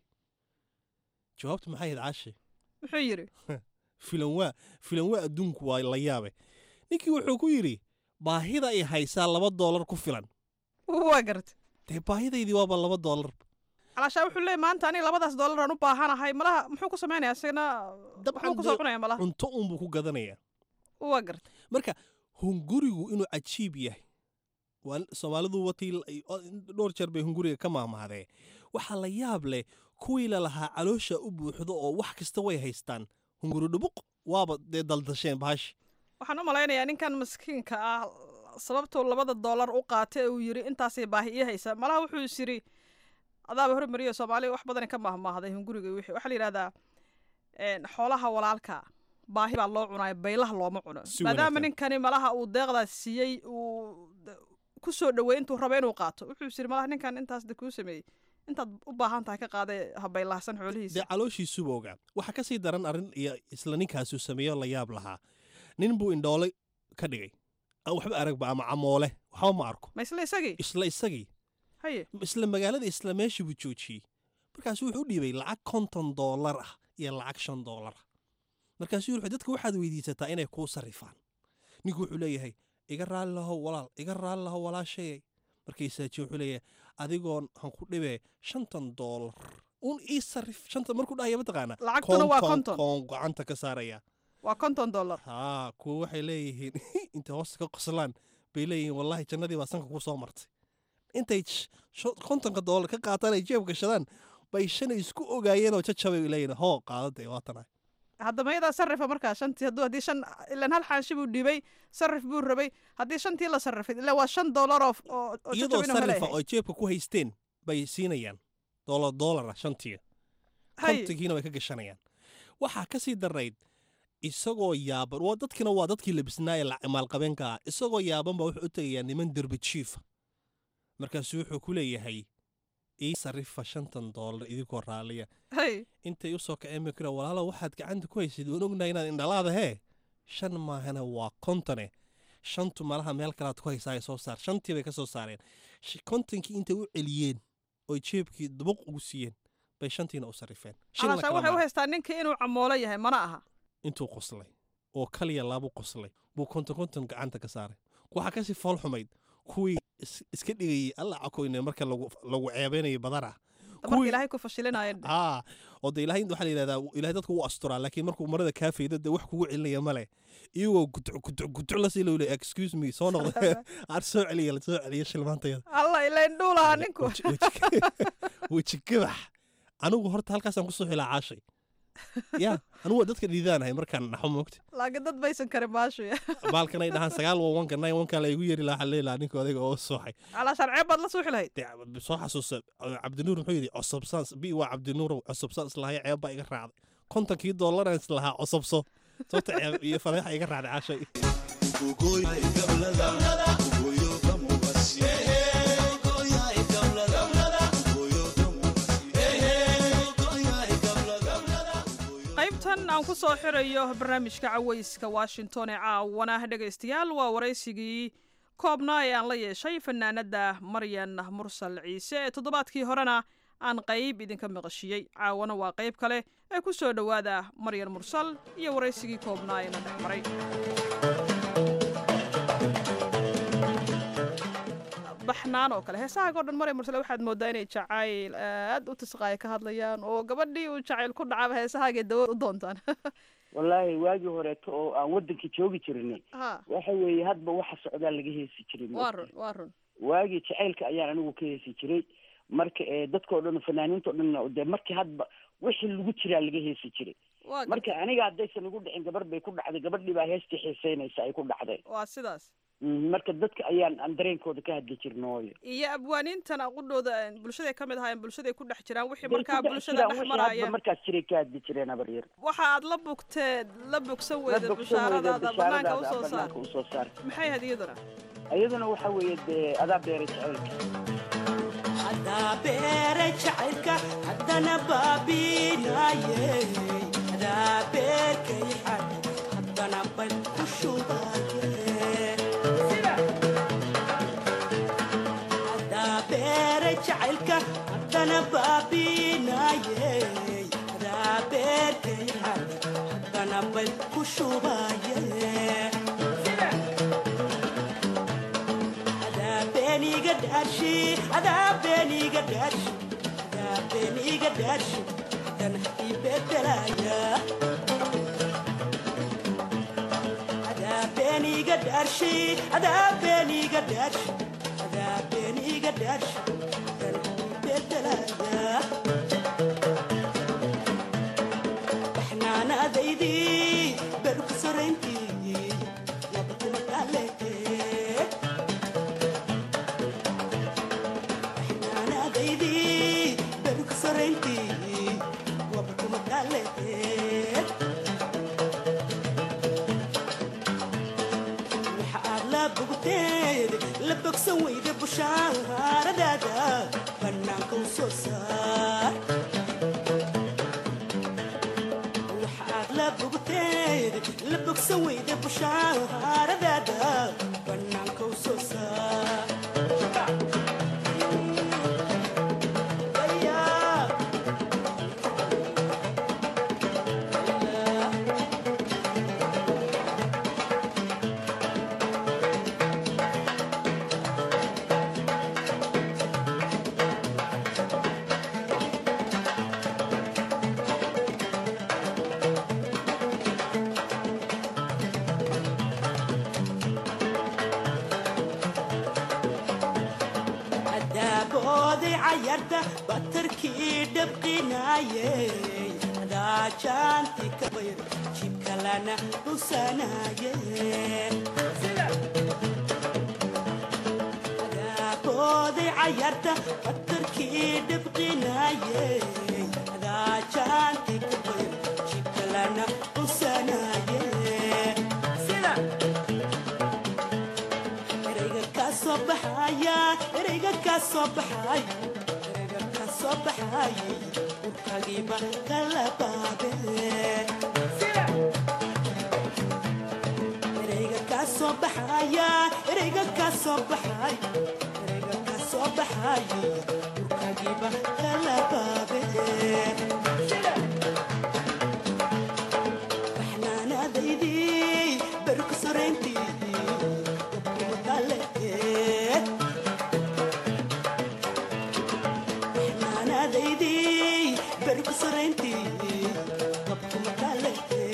Speaker 1: jawaabtu maxay ahayd caashi
Speaker 11: muxuu yidhi
Speaker 1: filan waa filan waa adduunku waa la yaabe ninkii wuxuu ku yidhi baahida ay haysaa laba doolar ku filan
Speaker 11: waa gartay
Speaker 1: dee baahidaydii waaba laba doolar
Speaker 11: calaashaa wuxuu leeyay maanta aniga labadaas dollar aan u baahanahay malaha muxuu ku samaynaya isagana muxuu ku soo cunaya malaha
Speaker 1: cunto uunbuu ku gadanayaa
Speaker 11: waa gartay
Speaker 1: marka hungurigu inuu cajiib yahay waa soomaalidu watii dhowr jeer bay hunguriga ka maahmahdee waxaa la yaab leh kuwii lalahaa caloosha u buuxdo oo wax kasta way haystaan hunguri dhubuq waaba dee daldasheen bahashi
Speaker 11: waxaan u malaynayaa ninkan maskiinka ah sababtuu labada dollar u qaatay ee uu yidhi intaasay baahi ii haysa malaha wuxuu is yidhi adaaba hormariyo soomaaliya wax badani ka maahmaahday hunguriga wixii waxaa la yidhahdaa een, xoolaha walaalka baahi baa loo cunaya baylaha looma cuno
Speaker 1: Si
Speaker 11: maadaama
Speaker 1: wanaagsan.
Speaker 11: ninkani malaha uu deeqdaas siiyey uu d- ku soo dhoweey intuu rabo inuu qaato wuxuu is yidhi malaha ninkan intaas de kuu sameeyey intaad u baahan tahay ka qaadee ha baylahsan xoolihiisa
Speaker 1: dee calooshiisuba ogaa waxaa ka sii daran arrin iyo isla ninkaasuu sameeyo la yaab lahaa nin buu indhoole ka dhigay aan waxba aragba ama camoole waxba ma arko
Speaker 11: ma isla isagii
Speaker 1: isla isagii
Speaker 11: haye
Speaker 1: isla magaalada isla meeshii buu joojiyey markaasuu wuxuu u dhiibay lacag konton doolar ah iyo lacag shan doolar ah markaasuu wuxuu dadka waxaad weydiisataa inay kuu sarrifaan ninku wuxuu leeyahay iga raalli lahow walaal iga raalli lahow walaashayay markaysaaji wuxuu leeyahay adigoon han ku dhibee shantan doolar un ii sarrif shanta markuu dhahaya mataqaana
Speaker 11: Lacagtuna waa konton.
Speaker 1: koon gacanta ka saaraya
Speaker 11: waa konton dollar
Speaker 1: haa kuwa waxay leeyihiin intay hoosta ka qoslaan bay leeyihiin wallaahi jannadii baa sanka ku soo martay intay sh- sho- kontonka doolar ka qaataan ay jeeb gashadaan bay shanay isku ogaayeen oo jajabay leeyihiin hoo qaadada waatana
Speaker 11: hadda mayadaa sarrifa markaa shantii hadduu haddii shan ilan hal xaanshi buu dhiibay sarrif buu rabay haddii shantii la sarrifay ilaa waa shan dollar oo oo oo
Speaker 1: iyadoo
Speaker 11: jajab inuu
Speaker 1: sarrifa
Speaker 11: helayahay
Speaker 1: oo jeebka ku haysteen bay siinayaan doolar doolara shantii
Speaker 11: Hay.
Speaker 1: kontonkiina way ka gashanayaan waxaa ka sii darayd isagoo yaaban waa dadkina waa dadkii labisnaa ee la- maalqabeenka ah isagoo yaaban baa wuxuu u tegayaa niman derbi jiifa markaasuu wuxuu ku leeyahay ii sarrifa shantan doolar idinkoo raalliya
Speaker 11: hay
Speaker 1: intay u soo kaceen bay ku walaalo waxaad gacanta ku haysid waan ognahay inaad indhalaada hee shan maahana waa kontone shantu malaha meel kalaad ku haysaa ay soo saar shantii bay ka soo saareen Sh- kontonkii intay u celiyeen oy jeebkii dubuq ugu siiyeen bay shantiina u sarifeen Shilna
Speaker 11: calaashaan
Speaker 1: kala
Speaker 11: waxay u
Speaker 1: maaha.
Speaker 11: haystaa ninkii inuu camoolo yahay mana aha
Speaker 1: intuu qoslay oo kaliya laabu qoslay buu konton konton gacanta ka saaray waxaa kasii fool xumayd kuwii is- iska dhigayay alla cakoyne marka lagu lagu ceebeynayo badana
Speaker 11: marka ilaahay ku fashilinayeen
Speaker 1: haa oo de ilaahay waxaa la yidhahdaa ilahay dadku wuu asturaa laakiin markuu marada kaa faydo dee wax kugu celinaya male iyagoo guduc guduc guduc lasii loo leeyahay excuse me soo noqda aad soo celiya la soo celiya shilmaantayada
Speaker 11: alla ilayn dhuulahaa ninku
Speaker 1: weji gabax anigu horta halkaasaan kusoo xilaa caashay ya anigu waa dadka dhiidaanahay markaan naxo moogta
Speaker 11: laakiin dad baysan karin maashu
Speaker 1: baalkan ay dhahaan sagaal waa wanka nine wanka la igu yeri lahaa waxaan leelahaa ninka odayga oo sooxay
Speaker 11: calaashaan ceeb baad la suuxi lahayd
Speaker 1: dee soo xasuusa cabdinuur muxuu yidhi cosobsaan bi waa cabdinuur cosobsaan islahay ceeb baa iga raacday kontonkii doolaraan islahaa cosobso sababta ceeb iyo fadeexa iga raacday caashay
Speaker 11: qaybtan aan ku soo xirayo barnaamijka cawayska washington ee caawana dhegaystayaal waa waraysigii koobnaa ee aan la yeeshay fanaanada maryan mursal ciise ee toddobaadkii horena aan qayb idinka maqashiyey caawana waa qayb kale ee ku soo dhowaada maryan mursal iyo waraysigii koobnaa ee na dhex maray baxnaan oo kale heesahaaga o dhan maryan mursal waxaad moodaa inay jacayl aad u tisqaaya ka hadlayaan oo gabadhii uu jacayl ku dhacaba heesahaagay dawo u doontaan
Speaker 12: wallaahi waagii horeeto oo aan waddanka joogi jirnay
Speaker 11: ha
Speaker 12: waxa weeye hadba waxa socdaa laga heesi jiray
Speaker 11: waa run waa run
Speaker 12: waagii jacaylka ayaan anigu ka heesi jiray marka ee dadkao dhan fanaaniinta o dhan dee markii hadba wixii lagu jiraa laga heesi jiray
Speaker 11: waa
Speaker 12: marka aniga haddaysan igu dhicin gabar bay ku dhacday gabadhii baa heestii xiiseynaysa ay ku dhacday
Speaker 11: waa sidaas
Speaker 12: Mhm, marka dadka ayaan aan dareenkooda ka hadli jirnooyo
Speaker 11: iyo abwaaniintan aqudhooda bulshaday ka mid ahaayeen bulshaday ku dhex jiraan wixii
Speaker 12: Bay
Speaker 11: markaa
Speaker 12: ku dhex
Speaker 11: bulshada
Speaker 12: jiraan,
Speaker 11: dhex
Speaker 12: wixii
Speaker 11: maraya
Speaker 12: hadba markaas jiray ka hadli jireen habar yar
Speaker 11: waxa aad la bugteed la bogsan
Speaker 12: La
Speaker 11: weyda
Speaker 12: bogsan weyda
Speaker 11: bishaaradaada banaanka
Speaker 12: bishaaradaada
Speaker 11: usoo saar
Speaker 12: banaanka usoo saar
Speaker 11: maxay ahayd iyaduna
Speaker 12: iyaduna waxa weeye dee adaa beeray jacaylka
Speaker 13: hadaa beere jacaylka haddana baabinaye hadaa beerkay xad haddana bay ku shubaye hadaa beere jacaylka haddana baabinaye hadaa beerkay xad haddana bay ku shubaye beniga dhashi adaa beniga dhashi adaa beniga dhashi hadana ibedelaya adaa beniga dhashi adaa beniga dhashi adaa beniga dhashi hadana ibedelaya baxnaanaadaydii berku sorayntii wabakuma dhaleetee anaadaydii berku sorayntii waba kuma dhaleeteed waxa aad la bogteed la bogsan weyda bushaaradaada bannaanka u soo saar waxa aad la bogteed la bogsan weyda bushaaradaada bannaanka u soo saar adaabooday cayarta batarkii dhabqinaaye adaajaanti ka bayr jibkalana dhusanaaye adaabooday cayarta batarkii dhabqinaaye adaajaanti ka bayr jibkalana dhusanaaye sida ereyga kaa soo baxaya ereyga kaa soo baxay ereyga kaa soo baxay urkagiiba kala baabe ereyga kaa soo baxaya ereyga ka soo baxay ereyga ka soo baxay urkagiiba kala baabeen baxnaanaadaydii berku sorayntii gabkuba kale baxnaanaadaydii berku sorayntii gabkuba kale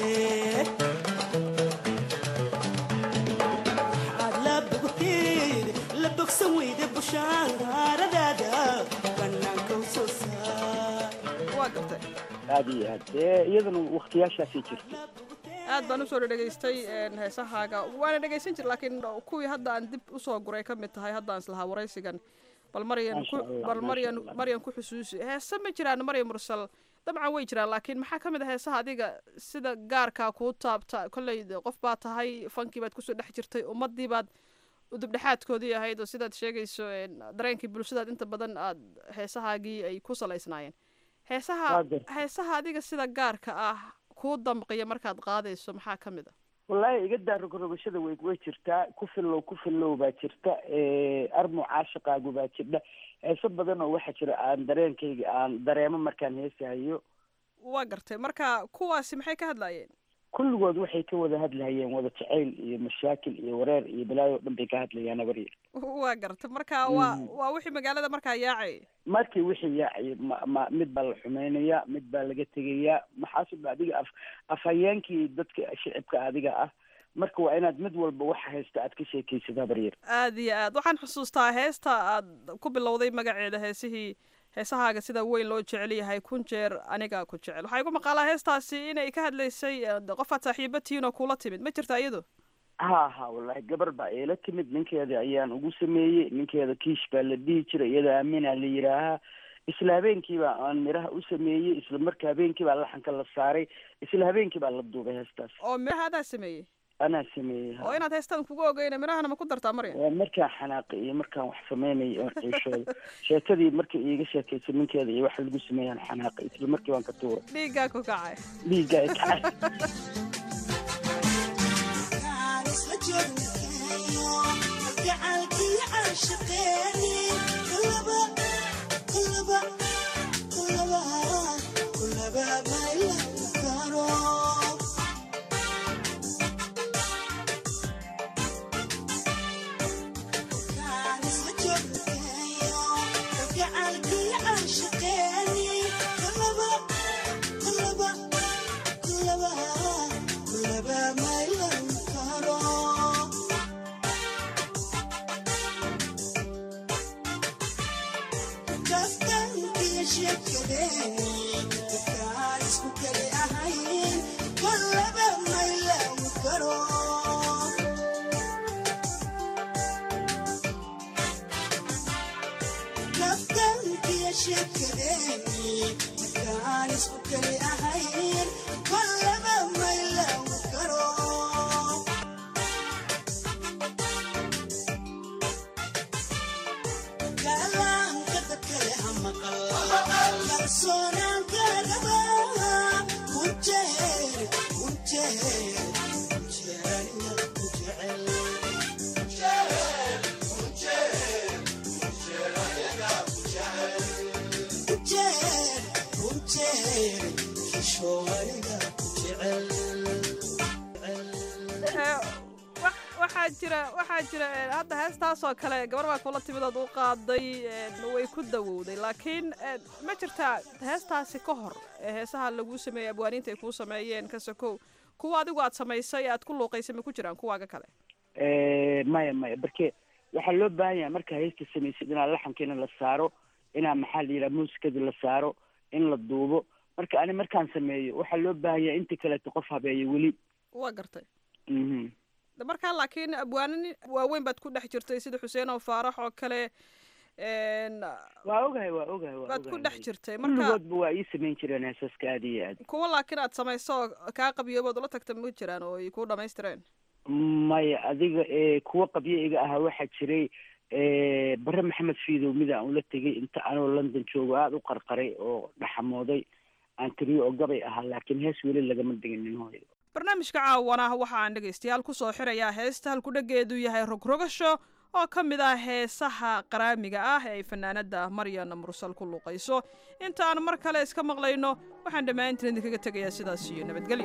Speaker 13: waxaad la bogteed la bogsan weyda bushaankaaradaada banaanka u soo saar
Speaker 11: waa gartay
Speaker 12: aad iyo aad ee iyadana waktiyaashaasay jirta
Speaker 11: aad baan usoo dhadhegaystay een, heesahaaga waana dhegaysan jir laakiin kuwii hadda aan dib usoo guray ka mid tahay haddaan islahaa waraysigan bal maryan
Speaker 12: Maasha
Speaker 11: ku
Speaker 12: Allah,
Speaker 11: bal
Speaker 12: maasha
Speaker 11: maryan
Speaker 12: Allah.
Speaker 11: maryan ku xusuusi heese ma jiraan maryan mursal dabcan way jiraan laakiin maxaa ka mid ah heesaha adiga sida gaarkaa kuu taabta kolley de qof baa tahay fankii baad kusoo dhex jirtay ummadii baad udubdhexaadkoodii ahayd oo sidaad sheegayso een, dareenkii bulshadaad inta badan aad heesahaagii ay ku salaysnaayeen heesaha
Speaker 12: Waa gartay.
Speaker 11: heesaha adiga sida gaarka ah kuu damqiya markaad qaadayso maxaa ka mid a
Speaker 12: wallaahi iga daa rogrogashada way way jirtaa ku fillow ku fillow baa jirta ee, armu caashaqaagu baa jirta heeso badan oo waxaa jira aan dareenkayga aan dareemo markaan heesahayo
Speaker 11: waa gartay marka kuwaasi maxay ka hadlaayeen
Speaker 12: kulligood waxay ka wada hadlahayeen wada jacayl iyo mashaakil iyo wareer iyo balaayo o dhan bay ka hadlayaan abaryar
Speaker 11: waa gartay marka waa waa wixii magaalada markaa yaacay
Speaker 12: markii wixii yaacay ma ma mid baa la xumaynayaa mid baa laga tegayaa maxaasub adiga af afhayeenkii dadka shicibka adiga ah marka waa inaad mid walba waxa haysta aad ka sheekaysid habaryar
Speaker 11: aad iyo aad waxaan xusuustaa heesta aad ku bilowday magaceeda heesihii heesahaaga sida weyn loo jecel yahay kun jeer anigaa ku jecel waxaa igu maqaalaa heestaasi inay ka hadlaysay eh, qofaad saaxiiba tihiin oo kula timid ma jirta iyadu
Speaker 12: ha ha wallahi gabar baa eela timid ninkeeda ayaan ugu sameeyey ninkeeda kiish baa la dhihi jiray iyada aaminaa la yidhaahaa isla habeenkii baa aan miraha u sameeyey isla marka habeenkii baa laxanka la saaray isla habeenkii baa la duubay heestaas
Speaker 11: oo miraha adaa sameeyey
Speaker 12: anaa sameeyey ha
Speaker 11: oo inaad heestan kugu ogeyna mirahana ma ku dartaa maryan
Speaker 12: waa markaan xanaaqay iyo markaan wax sameynay oon ciishooda sheekadii markay iiga sheekaysay ninkeeda iyo waxa lagu sameeyaan xanaaqay isla markii waan ka tuuray
Speaker 11: dhiiggaa ku kacay
Speaker 12: dhiigga ay kacay
Speaker 11: Eh, wax- waxaa jira waxaa jira eh, hadda heestaasoo kale gabar baa kula timid ood u qaaday eh, way ku dawowday laakiin eh, ma jirtaa heestaasi ka hor ee heesaha laguu sameeyey abwaaniinta ay kuu sameeyeen ka sokow kuwa adigu aad samaysay aad ku luuqaysay ma ku jiraan kuwaaga kale
Speaker 12: Eh, maya maya barke waxaa loo baahan yahay marka haysta samaysid inaa laxankiina la saaro inaa maxaa la yidhaha muusikada la saaro in la duubo marka ani markaan sameeyo waxaa loo baahan yahay inta kaleeto qof habeeyo weli
Speaker 11: waa gartay
Speaker 12: mhm
Speaker 11: De markaa laakiin abwaanin waaweyn baad ku dhex jirtay sida xuseen oo faarax oo kale en,
Speaker 12: waa ogahay waa ogahay waa
Speaker 11: baad ku
Speaker 12: ogahay.
Speaker 11: dhex jirtay marka
Speaker 12: kulligoodba waa ii samayn jireen heesaska aad iyo aad
Speaker 11: kuwa laakiin aad samayso oo kaa qabiyoobood ula tagta ma jiraan oo ay kuu dhamaystireen
Speaker 12: maya adiga ee kuwa qabyo iga ahaa waxaa jiray ee, bare maxamed fiidow mid aan ula tegay inta anoo london joogo aada u qarqaray oo dhaxamooday aan tiriyo oo gabay ahaa laakiin hees weli lagama diginin hooyo
Speaker 11: barnaamijka caawana waxa aan dhegaystayaal ku soo xirayaa heesta halkudhageedu yahay rogrogasho oo ka mid ah heesaha qaraamiga ah ee ay fanaanada maryan mursal ku luuqayso inta aan mar kale iska maqlayno waxaan dhammaantiin idinkaga tegayaa sidaas iyo nabadgelyo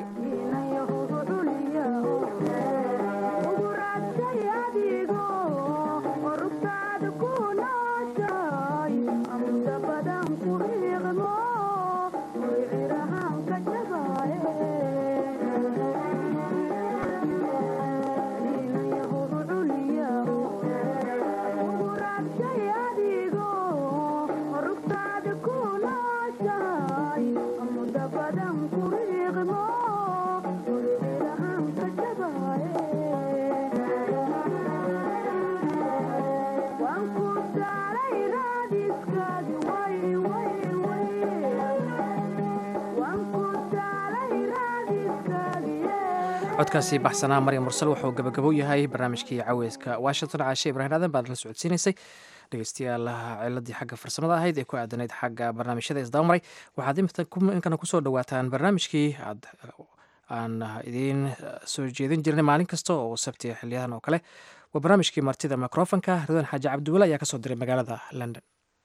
Speaker 2: codkaasi baxsanaa maryam mursal wuxuu gabagabo yahay barnaamijkii caweyska washington caashe ibrahin aadan baad la socodsiinaysay dhegeystayaal ciladii xagga farsamada ahayd ee ku aadanayd xagga barnaamijyada isdabamaray waxaad inkana kusoo dhawaataan barnaamijkii aad aan idiin soo jeedin jirnay maalin kasta oo sabti xiliyadan oo kale waa barnaamijkii martida microfonka ridwan xaaji cabdiwale ayaa kasoo diray magaalada london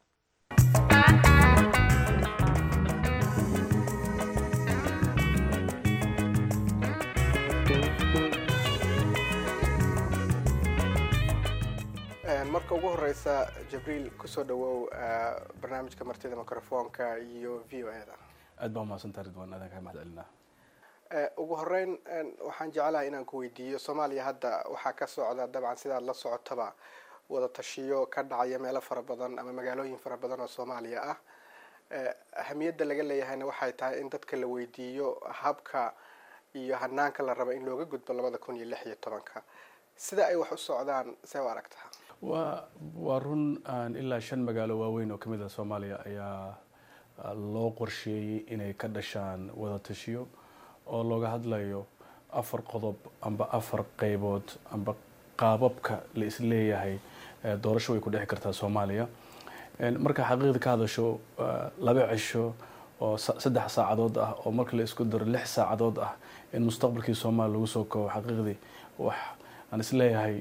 Speaker 14: marka ugu horeysa jibriil kusoo dhawow barnaamijka martida microfoonka iyo v o e da
Speaker 15: aad baa umahadsantaa ridwan aadaan kaa mahad celinaa
Speaker 14: ugu horeyn waxaan jecelahay inaan ku weydiiyo soomaaliya hadda waxaa ka socda dabcan sidaad la socotaba wada tashiyo ka dhacaya meelo fara badan ama magaalooyin fara badan oo soomaaliya ah ahamiyadda laga leeyahayna waxay tahay in dadka la weydiiyo habka iyo hanaanka la raba in looga gudbo labada kun iyo lix iyo tobanka sida ay wax u socdaan see u aragtaa
Speaker 15: waa waa run ilaa shan magaalo waaweyn oo kamid ah soomaaliya ayaa loo qorsheeyey inay ka dhashaan wada tashiyo oo looga hadlayo afar qodob amba afar qeybood amba qaababka la isleeyahay doorasho way ku dhexi kartaa soomaaliya marka xaqiiqda ka hadasho laba cisho oo saddex saacadood ah oo marka la isku daro lix saacadood ah in mustaqbalkii soomaaliya lagu soo koobo xaqiiqdii wax aan isleeyahay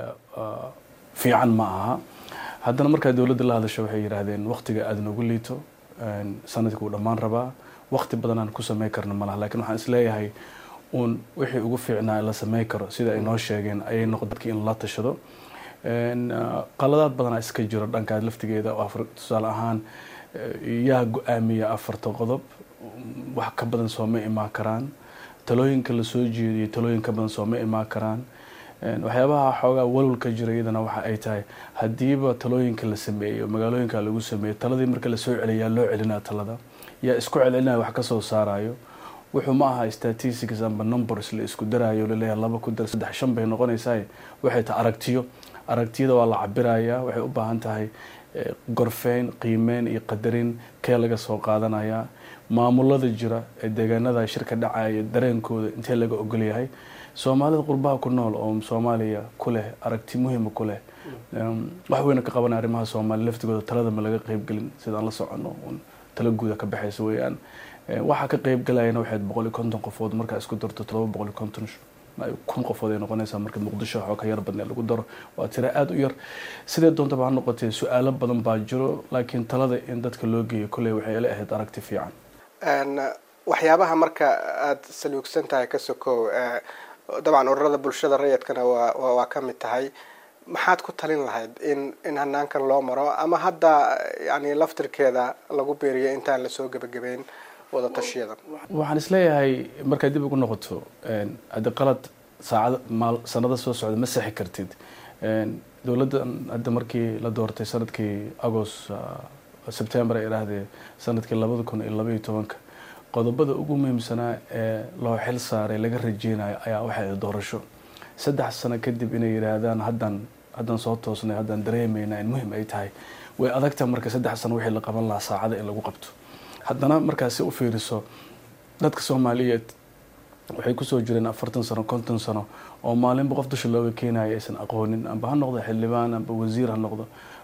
Speaker 15: fiican ma aha haddana markaa dowladda la hadasho waxay yidhaahdeen waqtiga aada noogu liito sanadkii uu dhammaan rabaa waqti badan aan ku sameyn karno malaha lakiin waxaan isleeyahay uun wixii ugu fiicnaa la sameyn karo sida ay noo sheegeen ayay noqon dadkii in la tashado qaladaad badanaa iska jiro dhankaas laftigeeda oo tusaale ahaan yaa go-aamiya afarta qodob wax ka badan sooma imaan karaan talooyinka lasoo jeediyo talooyin ka badan sooma imaan karaan waxyaabaha xoogaa walwalka jira iyadana waxa ay tahay haddiiba talooyinka la sameeyo magaalooyinka lagu sameeyo taladii marka lasoo celiyaa loo celinaa talada yaa isku celcelinaya wax kasoo saarayo wuxuu ma aha statistics amba numbers la isku daraayo laleeyahay laba ku dar saddex shan bay noqonaysaa waxay tahay aragtiyo aragtiyada waa la cabirayaa waxay u baahan tahay gorfeyn qiimeyn iyo qadarin kee laga soo qaadanaya maamulada jira ee deegaanada shirka dhacaya dareenkooda intee laga ogolyahay soomaalida qurbaha ku nool oo soomaaliya ku leh aragti muhiima ku leh wax weyna ka qabanaya arrimaha soomaaliya laftigooda talada ma laga qeybgelin sidaan la socono tala guuda ka baxaysa weeyaan waxaa ka qeybgalayana waxayd boqol iyo konton qofood markaa isku darto todoba boqol iyo konton kun qofood ay noqonaysaa marka muqdisho waxoo ka yar badnee lagu daro waa tira aada u yar sidee doontaba ha noqotee su-aalo badan baa jiro laakiin talada in dadka loo geeyo kolley waxay ila ahayd aragti fiican
Speaker 14: waxyaabaha marka aada saluugsan tahay ka sokow dabcan ururada bulshada rayidkana waa waa ka mid tahay maxaad ku talin lahayd in in hanaankan loo maro ama hadda yani laftirkeeda lagu beeriyo intaan lasoo gebagabeyn wada tashiyadan
Speaker 15: waxaan isleeyahay markaad dib ugu noqoto haddi qalad saacad maal sanada soo socda ma sexi kartid dowladda hadda markii la doortay sanadkii agost sebtember ay idhaahdee sanadkii labada kun iyo labaiyo tobanka qodobada ugu muhiimsanaa ee loo xil saaray laga rajeynayo ayaa waxay doorasho saddex sano kadib inay yidhaahdaan haddaan haddaan soo toosnay haddaan dareemayna in muhim ay tahay way adagta marka saddex sano wixii la qaban lahaa saacada in lagu qabto haddana markaad si u fiiriso dadka soomaaliyeed waxay kusoo jireen afartan sano konton sano oo maalinba qof dusha looga keenayo aysan aqoonin amba ha noqdo xildhibaan amba wasiir ha noqdo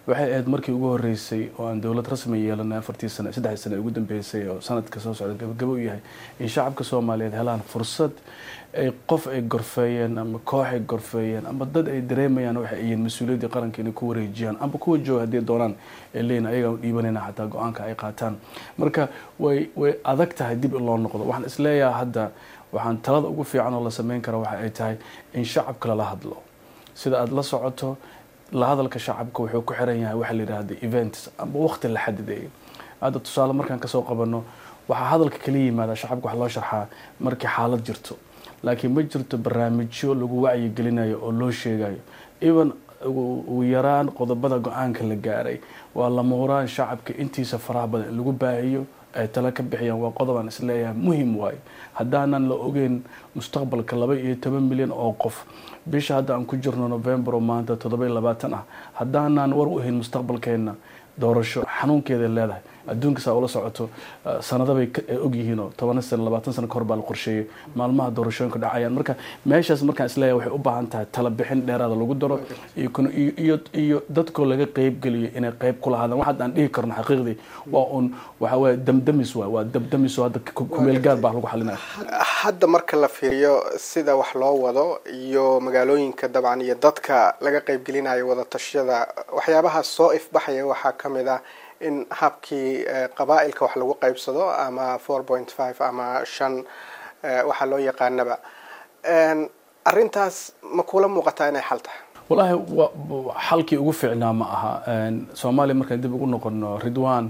Speaker 15: waxay ahayd markii ugu horeysay oo aan dowlad rasmi yeelanay afartii sane saddexdii sane ugu dambeysay oo sanadka soo socda gabagabo u yahay in shacabka soomaaliyeed helaan fursad ay qof ay gorfeeyeen ama koox ay gorfeeyeen ama dad ay dareemayaan waxay yihiin mas-uuliyaddii qaranka inay ku wareejiyaan amba kuwa jooga haddii doonaan ee leeyihin ayagaa u dhiibanayna xataa go-aanka ay qaataan marka way way adag tahay dib in loo noqdo waxaan isleeyahay hadda waxaan talada ugu fiican oo la sameyn kara waxa ay tahay in shacabka lala hadlo sida aada la socoto la hadalka shacabka wuxuu ku xiran yahay waxa la yidhahda events amba waqti la xadideeyo hadda tusaale markaan kasoo qabano waxaa hadalka kala yimaada shacabka wax loo sharxaa markii xaalad jirto laakiin ma jirto barnaamijyo lagu wacyigelinayo oo loo sheegayo even ugu yaraan qodobada go-aanka la gaaray waa la muuraan shacabka intiisa faraha badan in lagu baahiyo ay tala ka bixiyaan waa qodob aan isleeyahay muhim waayo haddaanan la ogeyn mustaqbalka laba iyo toban milyan oo qof bisha hadda aan ku jirno november oo maanta toddoba iyo labaatan ah haddaanan war u ahayn mustaqbalkeena doorasho xanuunkeeday leedahay adduunka saa ula socoto sanadabay ogyihiin oo toban sano labaatan sano kahor baa la qorsheeyay maalmaha doorashooyinka dhacayaan marka meeshaas markaan isleeyahay waxay u baahan tahay tala bixin dheeraada lagu daro iyo iyo dadkoo laga qeybgeliyo inay qeyb ku lahaadaan wax hadda aan dhihi karno xaqiiqdii waa un waxa weye damdamis waay waa damdamis oo hadda kumeel gaar baa lagu xalinaya
Speaker 14: hadda marka la fiiriyo sida wax loo wado iyo magaalooyinka dabcan iyo dadka laga qeybgelinayo wada tashiyada waxyaabaha soo ifbaxaya waxaa ka mid ah in habkii qabaa-ilka wax lagu qaybsado ama four point five ama shan waxaa loo yaqaanaba arrintaas ma kula muuqataa inay xal tahay
Speaker 15: wallaahi xalkii ugu fiicnaa ma aha soomaaliya markaan dib ugu noqono ridwan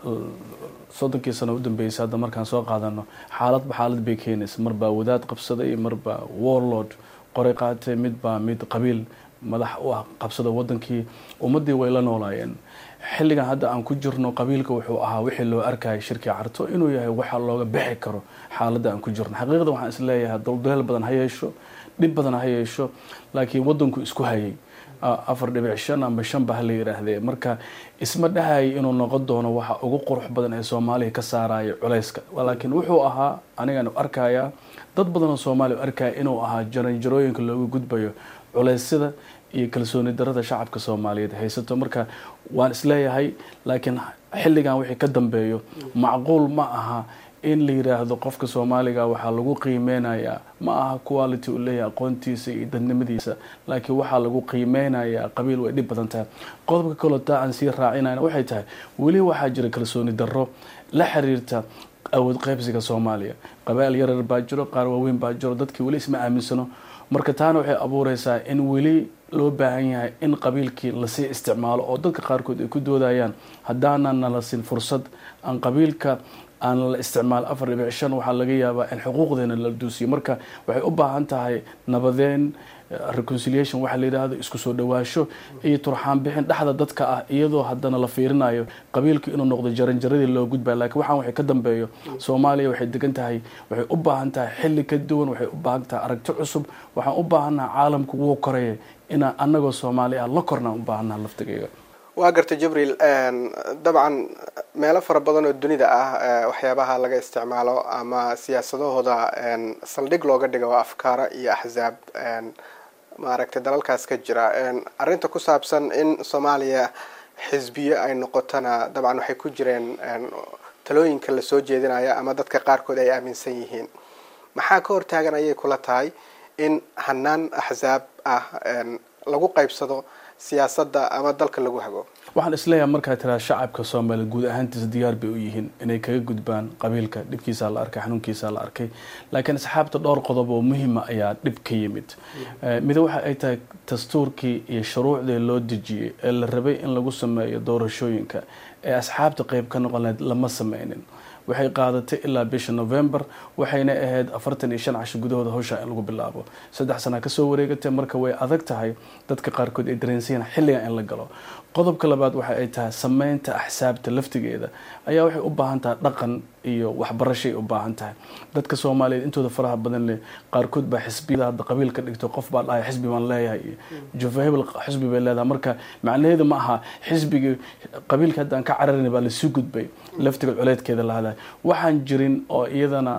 Speaker 15: soddonkii sano u dambeysay hadda markaan soo qaadano xaaladba xaalad bay keenaysa marbaa wadaad qabsaday marbaa warlord qoray qaatay midbaa mid qabiil madax u ah qabsada wadankii ummadii way la noolaayeen xilligan hadda aan ku jirno qabiilka wuxuu ahaa wixii loo arkayay shirkii carto inuu yahay waxa looga bixi karo xaaladda aan ku jirno xaqiiqda waxaan isleeyahay dulduleel badan ha yeesho dhib badan ha yeesho laakiin wadanku isku hayay afar dhibic shan amba shan ba hala yidhaahdee marka isma dhahayay inuu noqon doono waxa ugu qurux badan ee soomaaliya ka saaraya culayska laakiin wuxuu ahaa anigaan arkaya dad badan oo soomaaliya arkaya inuu ahaa jaranjarooyinka looga gudbayo culeysyada iyo kalsooni darada shacabka soomaaliyeed haysato marka waan isleeyahay laakiin xilligan wixii ka dambeeyo macquul ma aha in la yiraahdo qofka soomaaliga waxaa lagu qiimeynayaa ma aha quality uu leeyahay aqoontiisa iyo dadnimadiisa laakiin waxaa lagu qiimeynayaa qabiil way dhib badan tahay qodobka kaloo taa aan sii raacinayna waxay tahay weli waxaa jira kalsooni darro la xiriirta awood qaybsiga soomaaliya qabaa'il yarar baa jiro qaar waaweyn baa jiro dadkii weli isma aaminsano marka taana waxay abuureysaa in weli loo baahan yahay in qabiilkii lasii isticmaalo oo dadka qaarkood ay ku doodayaan haddaanan nala sin fursad aan qabiilka aan la isticmaal afar dhibic shan waxaa laga yaabaa in xuquuqdeena la duusiyo marka waxay u baahan tahay nabadeen reconciliation waxaa la yidhaahdo isku soo dhawaasho iyo turxaan bixin dhexda dadka ah iyadoo haddana la fiirinayo qabiilku inuu noqdo jaranjaradii loo gudbaya lakiin waxaan waxay ka dambeeyo soomaaliya waxay degan tahay waxay u baahan tahay xilli ka duwan waxay u baahan tahay aragti cusub waxaan u baahannaha caalamku wuu koraya inaan anagoo soomaali ah la kornaan u baahannaha laftigeyga
Speaker 14: waa gartay jibriil dabcan meelo fara badan oo dunida ah waxyaabaha laga isticmaalo ama siyaasadahooda saldhig looga dhigo afkaara iyo axzaab maaragtay dalalkaas ka jira arrinta ku saabsan in soomaaliya xisbiyo ay noqotona dabcan waxay ku jireen talooyinka lasoo jeedinaya ama dadka qaarkood ay aaminsan yihiin maxaa ka hortaagan ayay kula tahay in hanaan axzaab ah lagu qaybsado siyaasadda ama dalka lagu hago
Speaker 15: waxaan isleeyahay markaa tiraa shacabka soomaaliya guud ahaantiisa diyaar bay u yihiin inay kaga gudbaan qabiilka dhibkiisaa la arkay xanuunkiisaa la arkay laakiin asxaabta dhowr qodob oo muhima ayaa dhib ka yimid mida waxa ay tahay dastuurkii iyo shuruucdii loo dejiyey ee la rabay in lagu sameeyo doorashooyinka ee asxaabta qeyb ka noqon lahayd lama sameynin waxay qaadatay ilaa bisha november waxayna ahayd afartan iyo shan casho gudahooda hawsha in lagu bilaabo saddex sanaa kasoo wareegatay marka way adag tahay dadka qaarkood ay dareensayan xilligan in la galo qodobka labaad waxa ay tahay sameynta axsaabta laftigeeda ayaa waxay u baahan tahay dhaqan iyo waxbarashay u baahan tahay dadka soomaaliyeed intooda faraha badan leh qaarkood baa xisbiyada hadda qabiil ka dhigto qof baa dhahay xisbi baan leeyahay iyo jufa hebel xisbi bay leedahay marka macnaheedu ma aha xisbigii qabiilka hadda aan ka cararin baa lasii gudbay laftiga culeedkeeda lahadahay waxaan jirin oo iyadana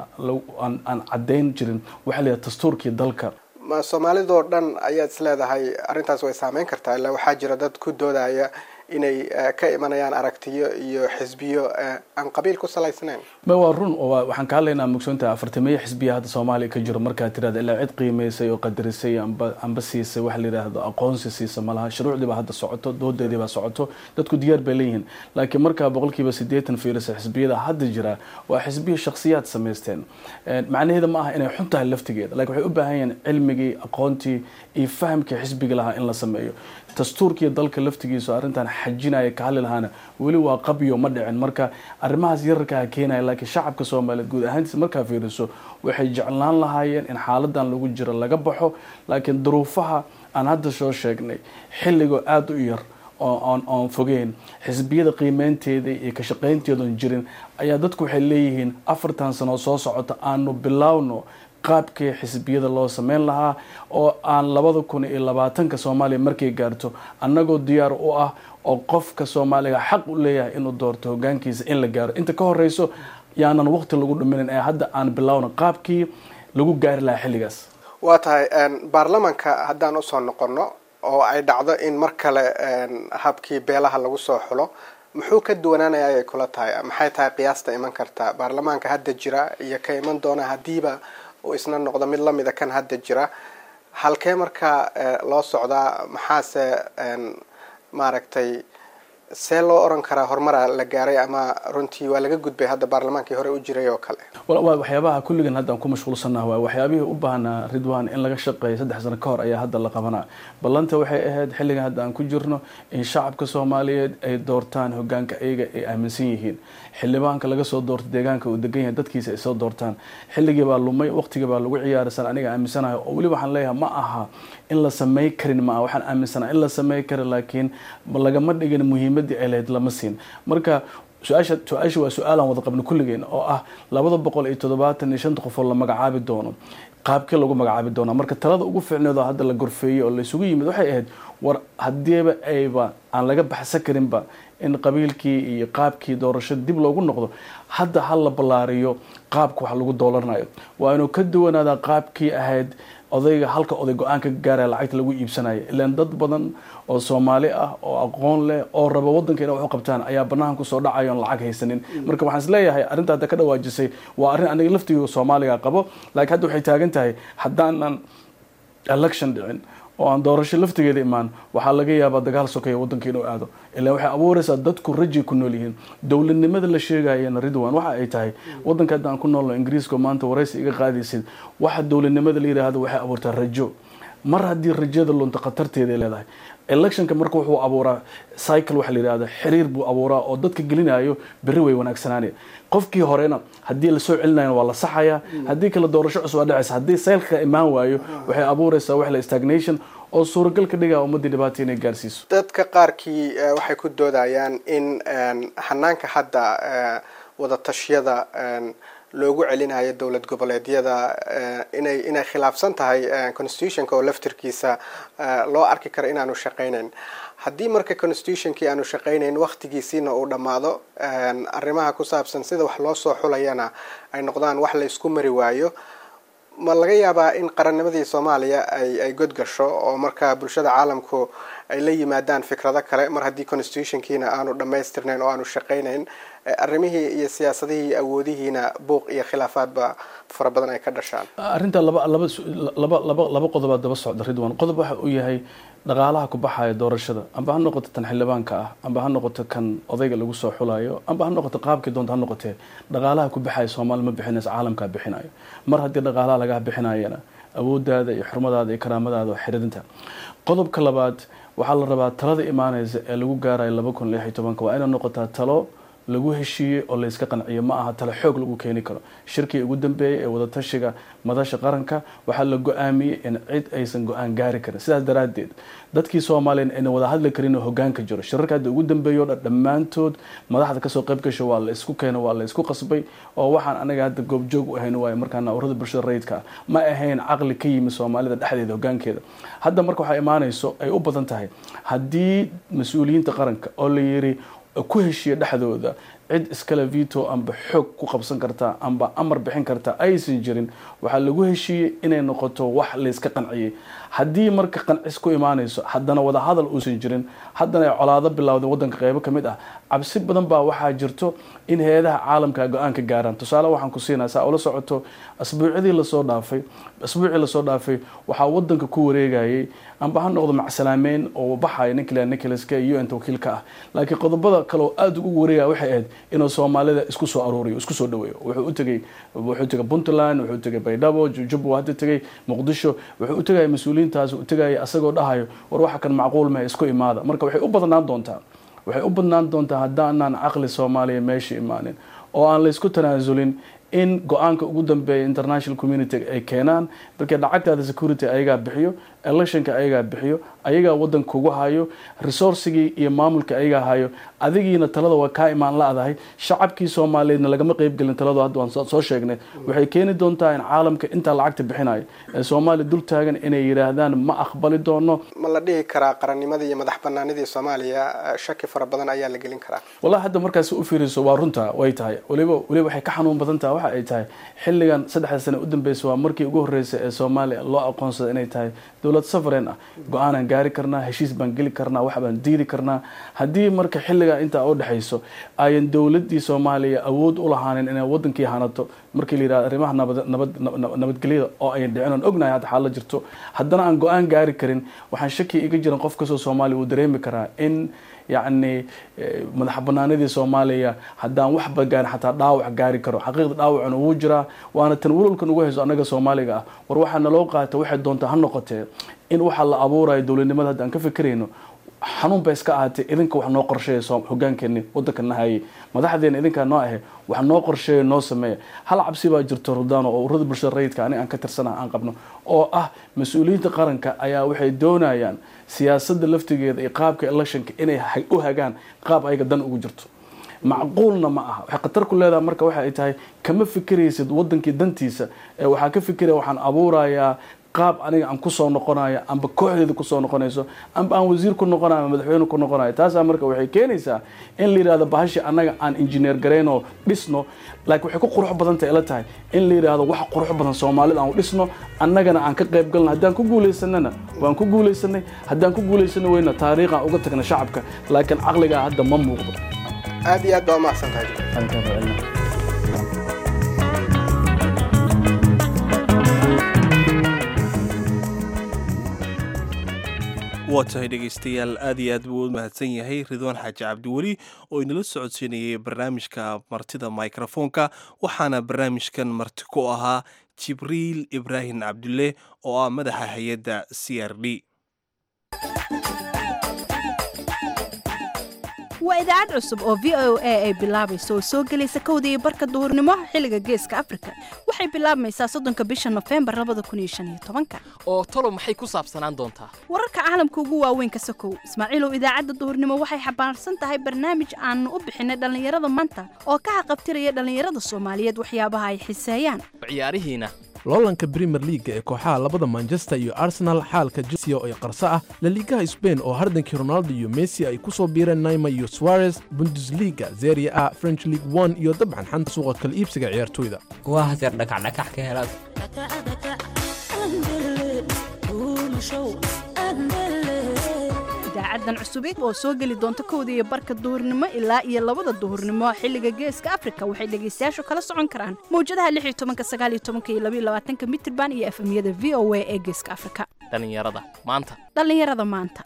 Speaker 15: aan caddayn jirin waxaa la yidhaha dastuurkii dalka
Speaker 14: ma soomaalidoo dhan ayaad is leedahay arrintaas way saameyn kartaa ilaa waxaa jira dad ku doodaya inay ka imanayaan aragtiyo iyo xisbiyo aan qabiil ku salaysnayn
Speaker 15: ma waa run oo waxaan ka hadlaynaa mugsoonta afartameeye xisbiya hadda soomaaliya ka jiro markaad tirahda ilaa cid qiimaysay oo qadarisay amba amba siisay waxa la yidhaahdo aqoonsi siisa malaha shuruucdii baa hadda socoto doodeedii baa socoto dadku diyaar bay leeyihiin laakiin markaa boqolkiiba siddeetan fiirisa xisbiyada hadda jira waa xisbiya shakhsiyaad samaysteen macnaheeda ma aha inay xun tahay laftigeeda lakin waxay u baahan yihiin cilmigii aqoontii iyo fahamkii xisbiga lahaa in la sameeyo dastuurkiiyo dalka laftigiisu arrintan xajinaya ka hadli lahaana weli waa qabyo ma dhicin marka arrimahaas yararkaa keenaya laakiin shacabka soomaaliyeed guud ahaantiisa markaa fiiriso waxay jeclaan lahaayeen in xaaladan lagu jiro laga baxo laakiin duruufaha aan hadda soo sheegnay xilligoo aada u yar oon oon fogeyn xisbiyada qiimeynteeda iyo ka shaqaynteedoon jirin ayaa dadku waxay leeyihiin afartan sano soo socota aanu bilaawno qaabkii xisbiyada loo sameyn lahaa oo aan labada kun iyo labaatanka soomaaliya markay gaarto annagoo diyaar u ah oo qofka soomaaliga xaq u leeyahay inuu doorto hogaankiisa in la gaaro inta ka horeyso yaanan waqti lagu dhuminin ee hadda aan bilaawno qaabkii lagu gaari lahaa xilligaas
Speaker 14: waa tahay baarlamanka haddaan usoo noqono oo ay dhacdo in mar kale habkii beelaha lagu soo xulo muxuu ka duwanaanaya ayay kula tahay maxay tahay qiyaasta iman karta baarlamaanka hadda jira iyo ka iman doona haddiiba uu isna noqdo mid lamida kan hadda jira halkee markaa loo socdaa maxaase maaragtay see loo oran karaa horumara la gaaray ama runtii waa laga gudbay hadda baarlamaankii hore u jiray oo kale
Speaker 15: waa waxyaabaha kulligan hadda aan ku mashquulsannaha waa waxyaabihii u baahnaa ridwan in laga shaqeeyo saddex sano ka hor ayaa hadda la qabanaa ballanta waxay ahayd xilligan hadda aan ku jirno in shacabka soomaaliyeed ay doortaan hogaanka ayaga ay aaminsan yihiin xildhibaanka laga soo doorto deegaanka uu degan yahay dadkiisa ay soo doortaan xilligii baa lumay waqtigii baa lagu ciyaarsan aniga aaminsanahay oo weli waxaan leeyahay ma aha in la samey karin ma aha waxaan aaminsanaha in la samey karin laakiin lagama dhigin muhiimadii ay lahayd lama siin marka su-aasha su-aasha waa su-aalaan wada qabno kulligeen oo ah labada boqol iyo toddobaatan iyo shanta qof oo la magacaabi doono qaabkii lagu magacaabi doonaa marka talada ugu fiicneed oo hadda la gorfeeyey oo la isugu yimid waxay ahayd war haddiiba ayba aan laga baxsan karinba in qabiilkii iyo qaabkii doorashada dib loogu noqdo hadda ha la ballaariyo qaabka wax lagu doolarnayo waa inuu ka duwanaadaa qaabkii ahayd odayga halka oday go-aan ka gaaraya lacagta lagu iibsanayo ilaan dad badan oo soomaali ah oo aqoon leh oo raba waddanka inay wax u qabtaan ayaa banaanka kusoo dhacayo on lacag haysanin marka waxaan isleeyahay arrinta hadda ka dhawaajisay waa arrin aniga laftiga soomaaliga qabo laakiin hadda waxay taagan tahay haddaanan election dhicin oo aan doorasho laftigeeda imaan waxaa laga yaabaa dagaal sokeeya waddanka inuu aado ilaa waxay abuureysaa dadku rajay ku nool yihiin dowladnimada la sheegayana ridwan waxa ay tahay waddanka hadda aan ku noolno ingiriiska maanta waraysi iga qaadaysid waxa dowladnimada la yidhaahdo waxay abuurtaa rajo mar haddii rajada lunta khatarteeday leedahay electionka marka wuxuu abuuraa cycle waxa la yidhahda xiriir buu abuuraa oo dadka gelinayo berri way wanaagsanaanaya qofkii horena haddii lasoo celinayo waa la saxaya haddii kale doorasho cusub aa dhacaysa haddii cycleka imaan waayo waxay abuureysaa wax la stagnation oo suuragal ka dhigaa ummaddii dhibaata inay gaarsiiso
Speaker 14: dadka qaarkii waxay ku doodayaan in hanaanka hadda wadatashyada loogu celinayo dowlad goboleedyada inay inay khilaafsan tahay constitutionka oo laftirkiisa loo arki karo inaanu shaqaynayn haddii marka constitutionkii aanu shaqaynayn waktigiisiina uu dhammaado arrimaha ku saabsan sida wax loo soo xulayana ay noqdaan wax la isku mari waayo ma laga yaabaa in qarannimadii soomaaliya ay ay godgasho oo marka bulshada caalamku ay la yimaadaan fikrado kale mar haddii constitutionkiina aanu dhammaystirnayn oo aanu shaqaynayn arrimihii iyo siyaasadihii iyo awoodihiina buuq iyo khilaafaadba fara badan ay ka dhashaan
Speaker 15: arrinta laba laba laba laba laba qodobaad daba socda ridwan qodob waxa uu yahay dhaqaalaha ku baxaya doorashada amba ha noqoto tan xildhibaanka ah amba ha noqoto kan odayga lagu soo xulayo amba ha noqoto qaabkii doonta ha noqotee dhaqaalaha ku baxaya soomaali ma bixinayso caalamkaa bixinayo mar haddii dhaqaalaha lagaa bixinayana awooddaada iyo xurmadaada iyo karaamadaada oo xiridinta qodobka labaad waxaa la rabaa talada imaaneysa ee lagu gaarayo laba kun lix iyo tobanka waa inay noqotaa talo lagu heshiiyey oo layska qanciyo ma aha tale xoog lagu keeni karo shirkii ugu dambeeyey ee wadatashiga madasha qaranka waxaa la go-aamiyey in cid aysan go-aan gaari karin sidaas daraaddeed dadkii soomaaliyan ayna wada hadli karin oo hogaanka jiro shirarka hadda ugu dambeeya o dhan dhammaantood madaxda kasoo qayb gasho waa la isku keeno waa la isku qasbay oo waxaan anaga hadda goobjoog u ahayn waayo markaana urada bulshada rayidka ah ma ahayn caqli ka yimi soomaalida dhexdeeda hogaankeeda hadda marka waxaa imaanayso ay u badan tahay haddii mas-uuliyiinta qaranka oo la yiri ku heshiiya dhexdooda cid iskale vito amba xoog ku qabsan karta amba amar bixin karta aysan jirin waxaa lagu heshiiyey inay noqoto wax layska qanciyey haddii marka qancis ku imaanayso haddana wada hadal uusan jirin haddana ay colaado bilowday wadanka qeybo ka mid ah cabsi badan baa waxaa jirto in hay-adaha caalamka go-aan ka gaaraan tusaale waxaan ku siinaa saa ula socoto asbuucyadii lasoo dhaafay asbuucii lasoo dhaafay waxaa wadanka ku wareegayay amba ha noqdo macsalaameyn oo baxaya nicola nicholaska iyo inta wakiilka ah laakiin qodobada kale oo aada ugu wareegaya waxay ahayd inuu soomaalida isku soo aruuriyo isku soo dhaweeyo wuxuu u tegay wuxuu tegay puntland wuxuu tegay baydhabo jujub hadda tegay muqdisho wuxuu u tegaya mas-uuliyiintaas u tegaya asagoo dhahayo war waxa kan macquul meh isku imaada marka waxay u badnaan doontaa waxay u badnaan doontaa haddaanaan caqli soomaaliya meesha imaanin oo aan laysku tanaasulin in go-aanka ugu dambeeya international community ay keenaan markii lacagtaada security ayagaa bixiyo electionka ayagaa bixiyo ayagaa wadanka ugu hayo resourcigii iyo maamulka ayagaa hayo adigiina talada waa kaa imaan la-dahay shacabkii soomaaliyeedna lagama qeybgelin taladu hadda waan soo sheegnay waxay keeni doontaa in caalamka intaa lacagta bixinayo ee soomaaliya dul taagan inay yidhaahdaan ma aqbali doono
Speaker 14: ma la dhihi karaa qarannimadii iyo madax banaanidii soomaaliya shaki fara badan ayaa la gelin karaa
Speaker 15: wallahi hadda markaas u fiiriso waa runta way tahay waliba waliba waxay ka xanuun badan tahay waxa ay tahay xilligan saddexda sane u dambeysa waa markii ugu horreysay ee soomaaliya loo aqoonsada inay tahay dowlad sovereign ah go-aanaan gaari karnaa heshiis baan geli karnaa wax baan diidi karnaa haddii marka xilligaa intaa u dhexayso ayan dowladii soomaaliya awood u lahaanin inay wadankii hanato markii la yidhahdo arrimaha nabad nabad nabadgelyada oo ayan dhicin oon ognahay hadda xaala jirto haddana aan go-aan gaari karin waxaan shaki iga jiran qof kastoo soomaaliya uu dareemi karaa in yacni madax banaanidii soomaaliya haddaan waxba gaarin xataa dhaawac gaari karo xaqiiqda dhaawacuna wuu jiraa waana tan walwalkan ugu hayso annaga soomaaliga ah war waxaa naloo qaata waxay doontaa ha noqotee in waxa la abuurayo dowladnimada hadda aan ka fikirayno xanuun ba iska ahaatee idinka wax noo qorsheeya hogaankeeni wadanka nahayay madaxdeena idinkaa noo ahe wax noo qorsheeya noo sameeya hal cabsi baa jirto rudano oo ururada bulshada rayidka aniga aan ka tirsana aan qabno oo ah mas-uuliyiinta qaranka ayaa waxay doonayaan siyaasadda laftigeeda iyo qaabka electionka inay u hagaan qaab ayaga dan ugu jirto macquulna ma aha waxay khatar ku leedahay marka waxa ay tahay kama fikiraysid wadankii dantiisa ee waxaa ka fikiraya waxaan abuurayaa qaab aniga aan kusoo noqonayo amba kooxdeeda kusoo noqonayso amba aan wasiir ku noqonayo ama madaxweyne ku noqonayo taasaa marka waxay keenaysaa in la yidhahdo bahashi annaga aan injineer garayno dhisno laakiin waxay ku qurux badanta ila tahay in la yidhaahdo wax qurux badan soomaalida aan u dhisno annagana aan ka qayb galna haddaan ku guulaysanana waan ku guulaysanay haddaan ku guulaysana weyna taariikhaan uga tagna shacabka laakiin caqligaa hadda ma muuqdo
Speaker 14: aad iyo aad baa umahadsan tahay
Speaker 1: waa tahay dhegaystayaal aad iyo aad buu u mahadsan yahay ridwaan xaaji cabdiweli oo inala socodsiinayay barnaamijka martida microfoonka waxaana barnaamijkan marti ku ahaa jibriil ibraahim cabdulle oo ah madaxa hay-adda c r d
Speaker 16: waa idaacad cusub oo v o a ay bilaabayso oo soo gelaysa kowda iyo barka duhurnimo xilliga geeska afrika waxay bilaabmaysaa soddonka bisha nofembar labada kun iyo shan iyo tobanka
Speaker 17: oo talo maxay ku saabsanaan doontaa
Speaker 16: wararka caalamka ugu waaweyn ka sokow ismaaciilow idaacadda duhurnimo waxay xambaarsan tahay barnaamij aanu u bixinay dhallinyarada maanta oo ka haqabtiraya dhallinyarada soomaaliyeed waxyaabaha ay xiseeyaan
Speaker 17: ciyaarihiina
Speaker 18: loolanka brimer liaga ee kooxaha labada manchester iyo arsenal xaalka jelsea oo qarso ah laliigaha sbain oo hardankii ronaldo iyo messi ay ku soo biireen naima iyo suarez bundesliga zeria a french league one iyo dabcan xanta suuqa kala iibsiga ciyaartoyda
Speaker 19: waa haseer dhakacdhakax ka helaad
Speaker 16: idaacadan cusubid oo soo geli doonta kowda iyo barka duhurnimo ilaa iyo labada duhurnimo xilliga geeska afrika waxay dhegaystayaashu kala socon karaan mawjadaha lix iyo tobanka sagaal iyo tobanka iyo labaiyo labaatanka mitirban iyo efemyada v o a ee geeska afrika
Speaker 17: dhallinyarada maanta
Speaker 16: dhallinyarada maanta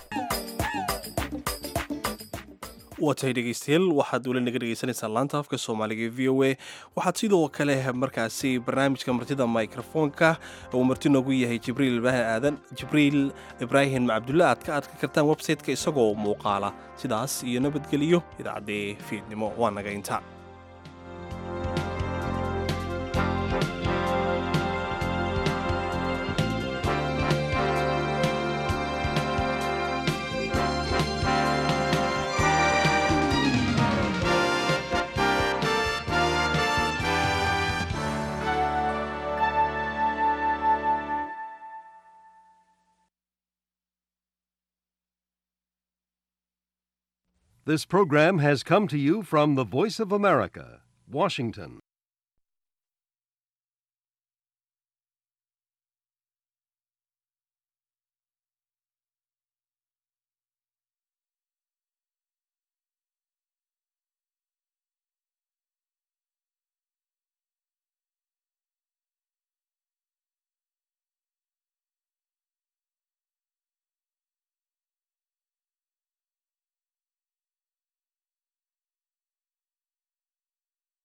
Speaker 1: waa tahay dhegaystayaal waxaad weli naga dhegaysanaysaan laanta afka soomaaliga v o a waxaad sidoo kale markaasi barnaamijka martida microfoonka uu marti noogu yahay jibriil ibraahim aadan jibriil ibraahim cabdulle aad ka adka kartaan website-ka isagoo muuqaala sidaas iyo nabadgeliyo idaacaddee fiidnimo waa naga inta
Speaker 20: This program has come to you from the Voice of America, Washington.